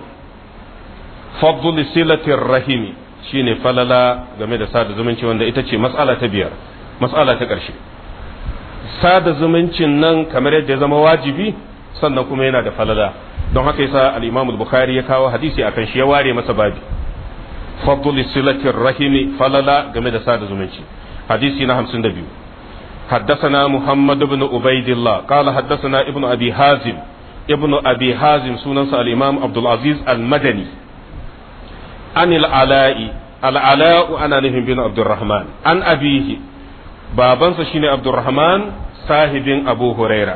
fadl silatir rahimi shine falala game da sada zumunci wanda ita ce mas'ala ta biyar mas'ala ta ƙarshe sada zumuncin nan kamar yadda ya zama wajibi sannan kuma yana da falala don haka yasa al-Imam al-Bukhari ya kawo hadisi akan shi ya ware masa babi fadl silatir rahimi falala game da sada zumunci hadisi na 52 حدثنا محمد بن عبيد الله قال حدثنا ابن ابي حازم ابن ابي حازم سنن الامام عبد العزيز المدني عن العلاء العلاء انا نهم بن عبد الرحمن عن ابيه babansa shine Abdurrahman sahibin Abu Huraira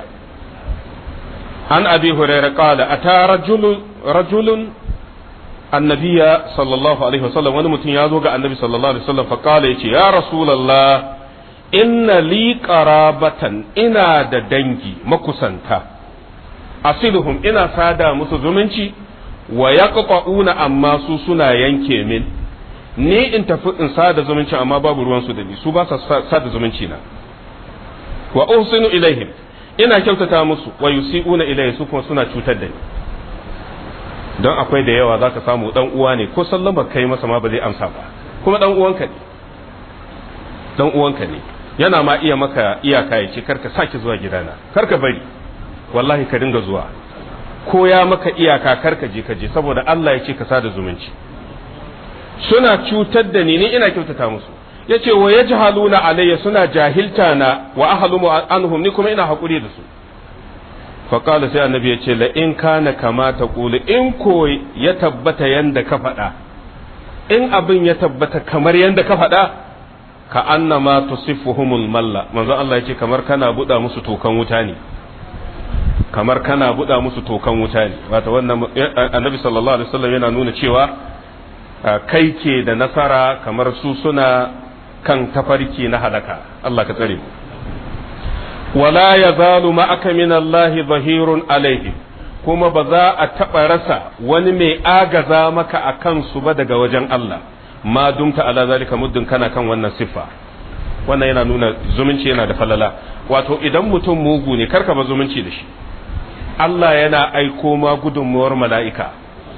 an Abi Huraira qala ata rajulun rajulun annabiya sallallahu alaihi wasallam wani mutum ya zo ga annabi sallallahu alaihi wasallam fa qala yace ya rasulullah inna li qarabatan ina da dangi makusanta asiluhum ina sada musu zumunci wa yaqta'una amma su suna yanke min ni in tafi in sada zumunci amma babu ruwan su da ni su ba sa sada zumunci na wa uhsinu ilaihim ina kyautata musu wa yusi'una ilayhi su kuma suna cutar da ni don akwai da yawa zaka samu dan uwa ne ko sallama kai masa ma ba zai amsa ba kuma dan uwanka ne dan uwanka ne yana ma iya maka iyaka ya ce karka sake zuwa gidana karka bari wallahi ka dinga zuwa ko ya maka iyaka karka je ka je saboda Allah ya ce ka sada zumunci suna cutar da ni ni ina kyautata musu yace wa yajhaluna alayya suna jahilta na wa ahlumu anhum ni kuma ina hakuri da su fa qala sai annabi yace la in kana kama taqulu in ko ya tabbata yanda ka faɗa in abin ya tabbata kamar yanda ka faɗa ka annama tusifuhumul malla manzo Allah yace kamar kana buɗa musu tokan wuta ne kamar kana buɗa musu tokan wuta ne wato wannan annabi sallallahu alaihi wasallam yana nuna cewa kai ke da nasara kamar su suna kan tafarki na halaka Allah ka tsare mu wala yazalu ma'aka min Allah zahirun alaihi kuma ba za a taɓa rasa wani mai agaza maka a kansu ba daga wajen Allah ma dumta ala zalika muddin kana kan wannan siffa wannan yana nuna zumunci yana da falala wato idan mutum mugu ne karka ba zumunci da shi Allah yana aiko ma gudunmuwar mala'ika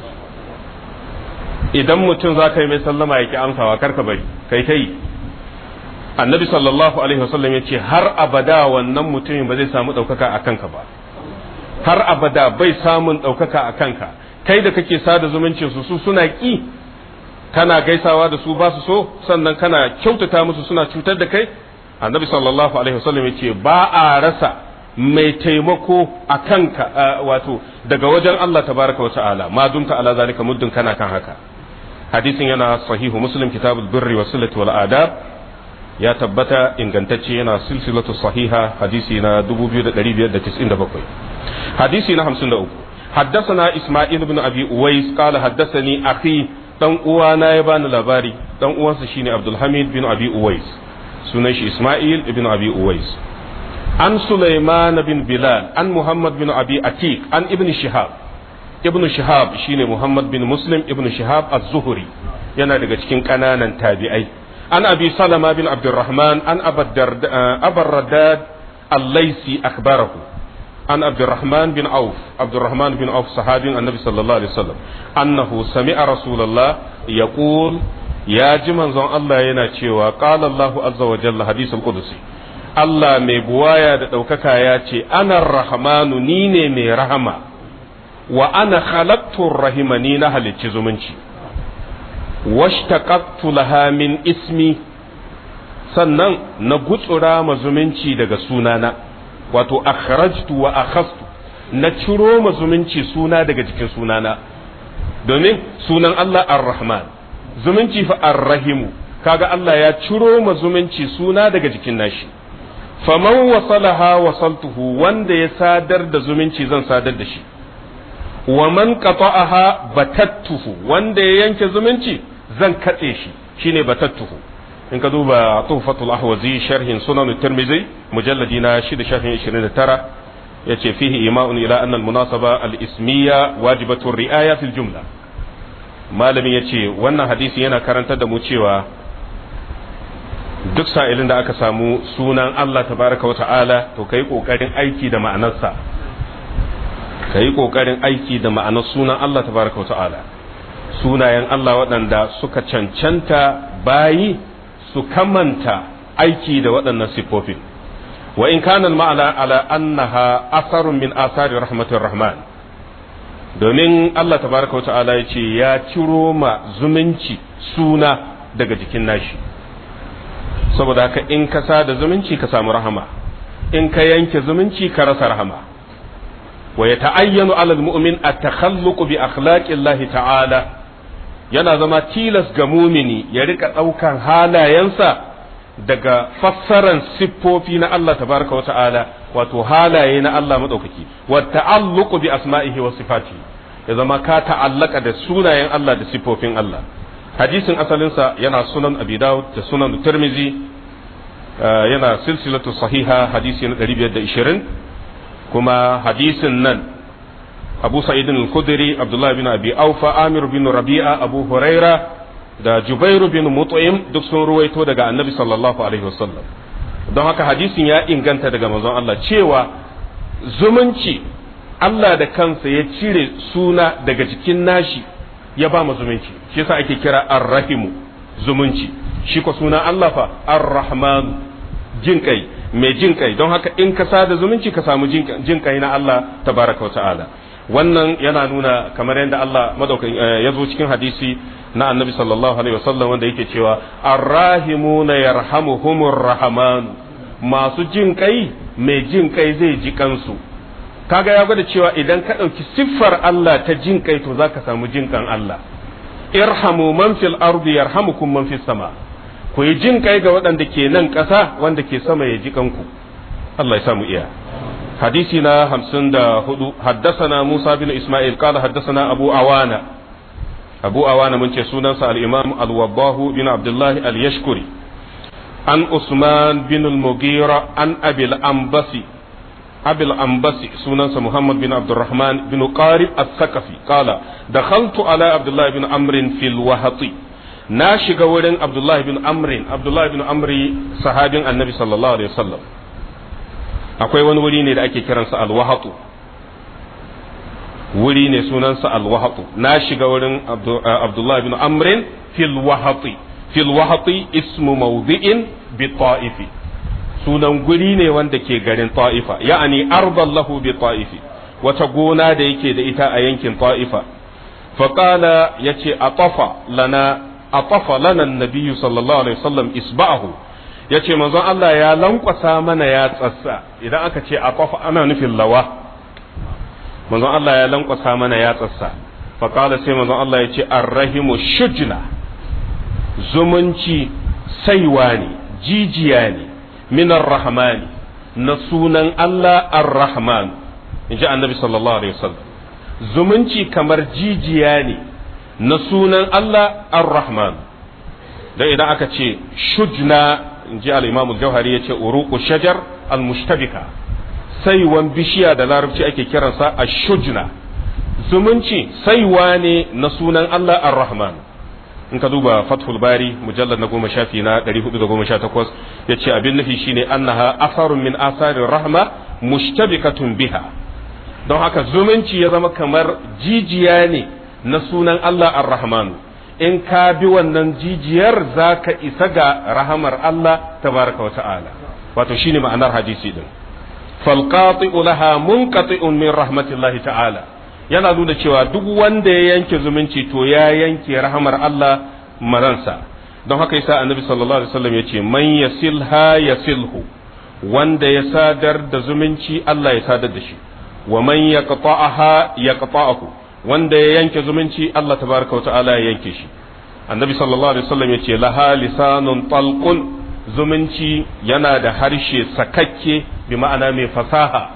idan mutum za ka yi mai sallama ya ki amsawa karka bari kai kai annabi sallallahu alaihi wasallam ya ce har abada wannan mutumin ba zai samu ɗaukaka a kanka ba har abada bai samun ɗaukaka a kanka kai da kake sada zumunci su su suna ƙi kana gaisawa da su ba su so sannan kana kyautata musu suna cutar da kai annabi sallallahu alaihi wasallam ya ce ba a rasa mai taimako a kanka wato daga wajen Allah tabaraka wa ta'ala ma dumta ala zalika muddin kana kan haka hadisin yana sahihu muslim kitabul birri wa silati wal adab ya tabbata ingantacce yana silsilatu sahiha hadisi na 2597 hadisi na 53 حدثنا إسماعيل بن أبي أويس قال حدثني أخي dan uwana ya bani labari dan uwansa shine Abdul Hamid bin Abi Uwais sunan shi Ismail ibn Abi Uwais an Sulaiman bin Bilal an Muhammad bin Abi Atiq an Ibn Shihab Ibn Shihab shine Muhammad bin Muslim Ibn Shihab az-Zuhri yana daga cikin kananan tabi'ai an Abi Salama bin Abdurrahman an Abar Raddad al-Laisi akhbarahu عن عبد الرحمن بن عوف عبد الرحمن بن عوف صحابي النبي صلى الله عليه وسلم أنه سمع رسول الله يقول يا جمن زون الله ينا cewa قال الله عز وجل حديث القدسي Allah mai buwaya da ɗaukaka ya ce ana rahmanu ni ne mai rahama wa ana khalaqtu rahima ni na halicci zumunci washtaqaqtu laha min ismi sannan na gutsura ma zumunci daga sunana wato akhrajtu wa akhastu na ciro ma zumunci suna daga jikin sunana domin sunan Allah ar-Rahman zumunci fa ar-Rahimu kaga Allah ya ciro ma zumunci suna daga jikin nashi faman wasalaha wasaltuhu wanda ya sadar da zumunci zan sadar da shi wa man qata'aha batattuhu wanda ya yanke zumunci zan katse shi shine batattuhu in ka duba tuhfatul ahwazi sharhin sunan tirmizi mujalladi na 6 shafin 29 yace fihi ima'un ila anna al munasaba al ismiya wajibatu ri'aya fil jumla malamin yace wannan hadisi yana karantar da mu cewa duk sa'ilin da aka samu sunan Allah tabaraka wa ta'ala to kai kokarin aiki da ma'anarsa kai kokarin aiki da ma'anar sunan Allah tabaraka wa ta'ala sunayen Allah waɗanda suka cancanta bayi su kamanta aiki da waɗannan siffofin wa in kana ma'ana ala annaha asarun min asari rahmatir rahman domin Allah tabaraka wa ta'ala ya ce ya ciro ma zumunci suna daga jikin nashi saboda haka in ka da zumunci ka samu rahama in ka yanke zumunci ka rasa rahama wa ya ta'ayyanu alal mu'min at-takhalluq bi akhlaqillahi ta'ala yana zama tilas ga mumini ya rika ɗaukan halayensa daga fassaran siffofi na Allah tabaraka wa ta'ala wato halaye na Allah maɗaukaki wa ta'alluqu bi asma'ihi wa sifati ya zama ka ta'allaka da sunayen Allah da siffofin Allah hadisin asalinsa yana sunan abi dawud da sunan tirmizi yana silsilatu sahiha hadisi na 520 kuma hadisin nan abu sa'idin al-khudri abdullahi bin abi aufa amir bin rabi'a abu huraira da jubairu bin mut'im duk sun ruwaito daga annabi sallallahu alaihi wasallam don haka hadisin ya inganta daga manzon Allah cewa zumunci Allah da kansa ya cire suna daga jikin nashi ya ba mu zumunci shi yasa ake kira ar-rahimu zumunci shi ko suna Allah fa ar-rahman jin kai mai jin kai don haka in ka sada zumunci ka samu jin kai na Allah tabaraka wa ta'ala wannan yana nuna kamar yadda Allah madaukakin ya zo cikin hadisi na annabi sallallahu alaihi wasallam wanda yake cewa arrahimuna yarhamuhumur rahman masu jin kai mai jin kai zai ji kansu kaga ya gwada cewa idan ka ɗauki siffar Allah ta jin kai to zaka samu jin kan Allah irhamu man fil ardi yarhamukum man fis sama ku yi jin kai ga waɗanda ke nan ƙasa wanda ke sama ya ji kanku Allah ya samu iya حديثنا همسن دا هدو حدثنا موسى بن إسماعيل قال حدثنا أبو أوانا أبو أوانا من سنن الإمام الوضاه بن عبد الله اليشكري عن عثمان بن المغيرة عن أبي الأنبسي أبي الأنبسي سنن محمد بن عبد الرحمن بن قارب الثقفي قال دخلت على عبد الله بن عمرو في الوهطي na shiga wurin Abdullahi bin Amrin Abdullahi bin Amri sahabin Annabi sallallahu alaihi wasallam akwai wani wuri ne da ake kiransa alwahatu wuri ne sunansa alwahatu na shiga wurin abdullahi bin amrin fil wahati fil wahati ismu mawdi'in bi ta'ifi sunan guri ne wanda ke garin ta'ifa ya'ani ardan lahu bi ta'ifi wata gona da yake da ita a yankin ta'ifa faqala yace atafa lana atafa lana an-nabiy sallallahu alaihi wasallam isba'ahu ya ce manzon Allah ya lankwasa mana ya tsassa idan aka ce a kwafa ana nufin lawa manzon Allah ya lankwasa mana ya tsassa faƙala sai manzon Allah ya ce arrahimu shujna zumunci saiwa ne jijiya ne minar rahmani na sunan Allah ar-rahman in ji annabi sallallahu alaihi wasallam zumunci kamar jijiya ne na sunan Allah ar-rahman da idan aka ce shujna in ji al-imam al-jauhari yace uruqu shajar al-mushtabika saiwan bishiya da larabci ake kiransa ash-shujna zumunci saiwa ne na sunan Allah ar-rahman in ka duba fathul bari mujallad na goma shafi na 418 yace abin nufi shine annaha asarun min asarin rahma mushtabikatun biha don haka zumunci ya zama kamar jijiya ne na sunan Allah ar-rahman in ka bi wannan jijiyar za ka isa ga rahamar Allah tabaraka wa ta'ala wato shine ma'anar hadisi din falqati'u laha munqati'un min rahmatillahi ta'ala yana nuna cewa duk wanda ya yanke zumunci to ya yanke rahamar Allah maransa don haka yasa annabi sallallahu alaihi wasallam yace man yasilha yasilhu wanda ya sadar da zumunci Allah ya sadar da shi wa man yaqta'aha yaqta'ahu wanda ya yanke zumunci Allah tabaraka wa ta'ala ya yanke shi annabi sallallahu alaihi wasallam yace laha lisanun talqun zumunci yana da harshe sakakke bi ma'ana mai fasaha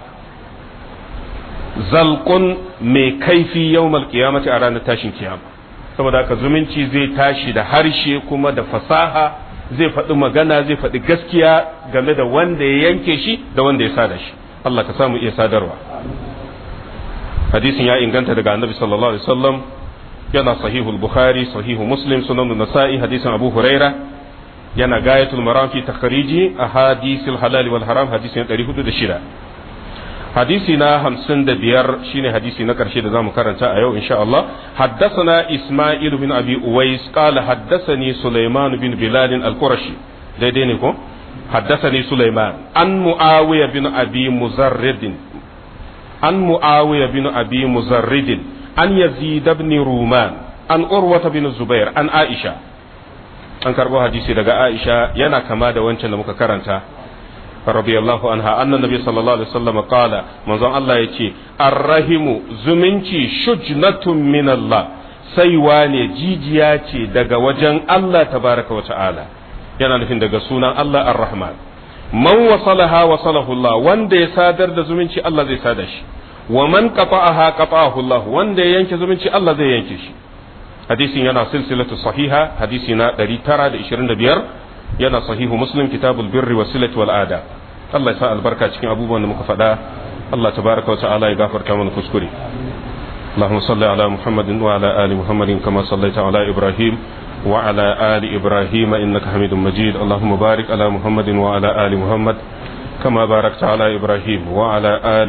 zalqun mai kaifi yawmal qiyamati a ranar tashin kiyama saboda haka zumunci zai tashi da harshe kuma da fasaha zai faɗi magana zai faɗi gaskiya game da wanda ya yanke shi da wanda ya sada shi Allah ka samu iya sadarwa hadisin ya inganta daga annabi sallallahu alaihi wasallam yana sahihul bukhari sahihu muslim sunan nasa'i hadisin abu huraira yana gayatul maram fi takhriji ahadisil halal wal haram hadisin 406 hadisi na hamsin da biyar shine hadisi na karshe da zamu karanta a yau insha Allah haddathana Isma'il bin Abi Uwais qala haddathani Sulaiman bin Bilal al-Qurashi daidai ne ko haddathani Sulaiman an Muawiya bin Abi Muzarrid an Muawiya bin Abi Muzarrid an Yazid ibn Ruman an Urwa bin Zubair an Aisha an karbo hadisi daga Aisha yana kama da wancan da muka karanta رضي الله عنها أن النبي صلى الله عليه وسلم قال من ظن الله يتي الرحم زمنتي شجنة من الله سيواني جيجياتي دقا وجن الله تبارك وتعالى yana nufin daga sunan Allah ar-Rahman man wasalaha wasalahu Allah wanda ya sadar da zumunci Allah zai sada shi wa man qata'aha qata'ahu Allah wanda ya yanke zumunci Allah zai yanke shi hadisin yana silsilatu sahiha hadisi na 925 yana sahihu muslim kitabul birri wa silati wal ada Allah ya sa albarka cikin abubuwan da muka faɗa Allah tabaraka wa ta'ala ya gafarta mana kuskure اللهم صل على محمد وعلى آل محمد كما صليت على إبراهيم وعلى آل إبراهيم إنك حميد مجيد اللهم بارك على محمد وعلى آل محمد كما باركت على إبراهيم وعلى آل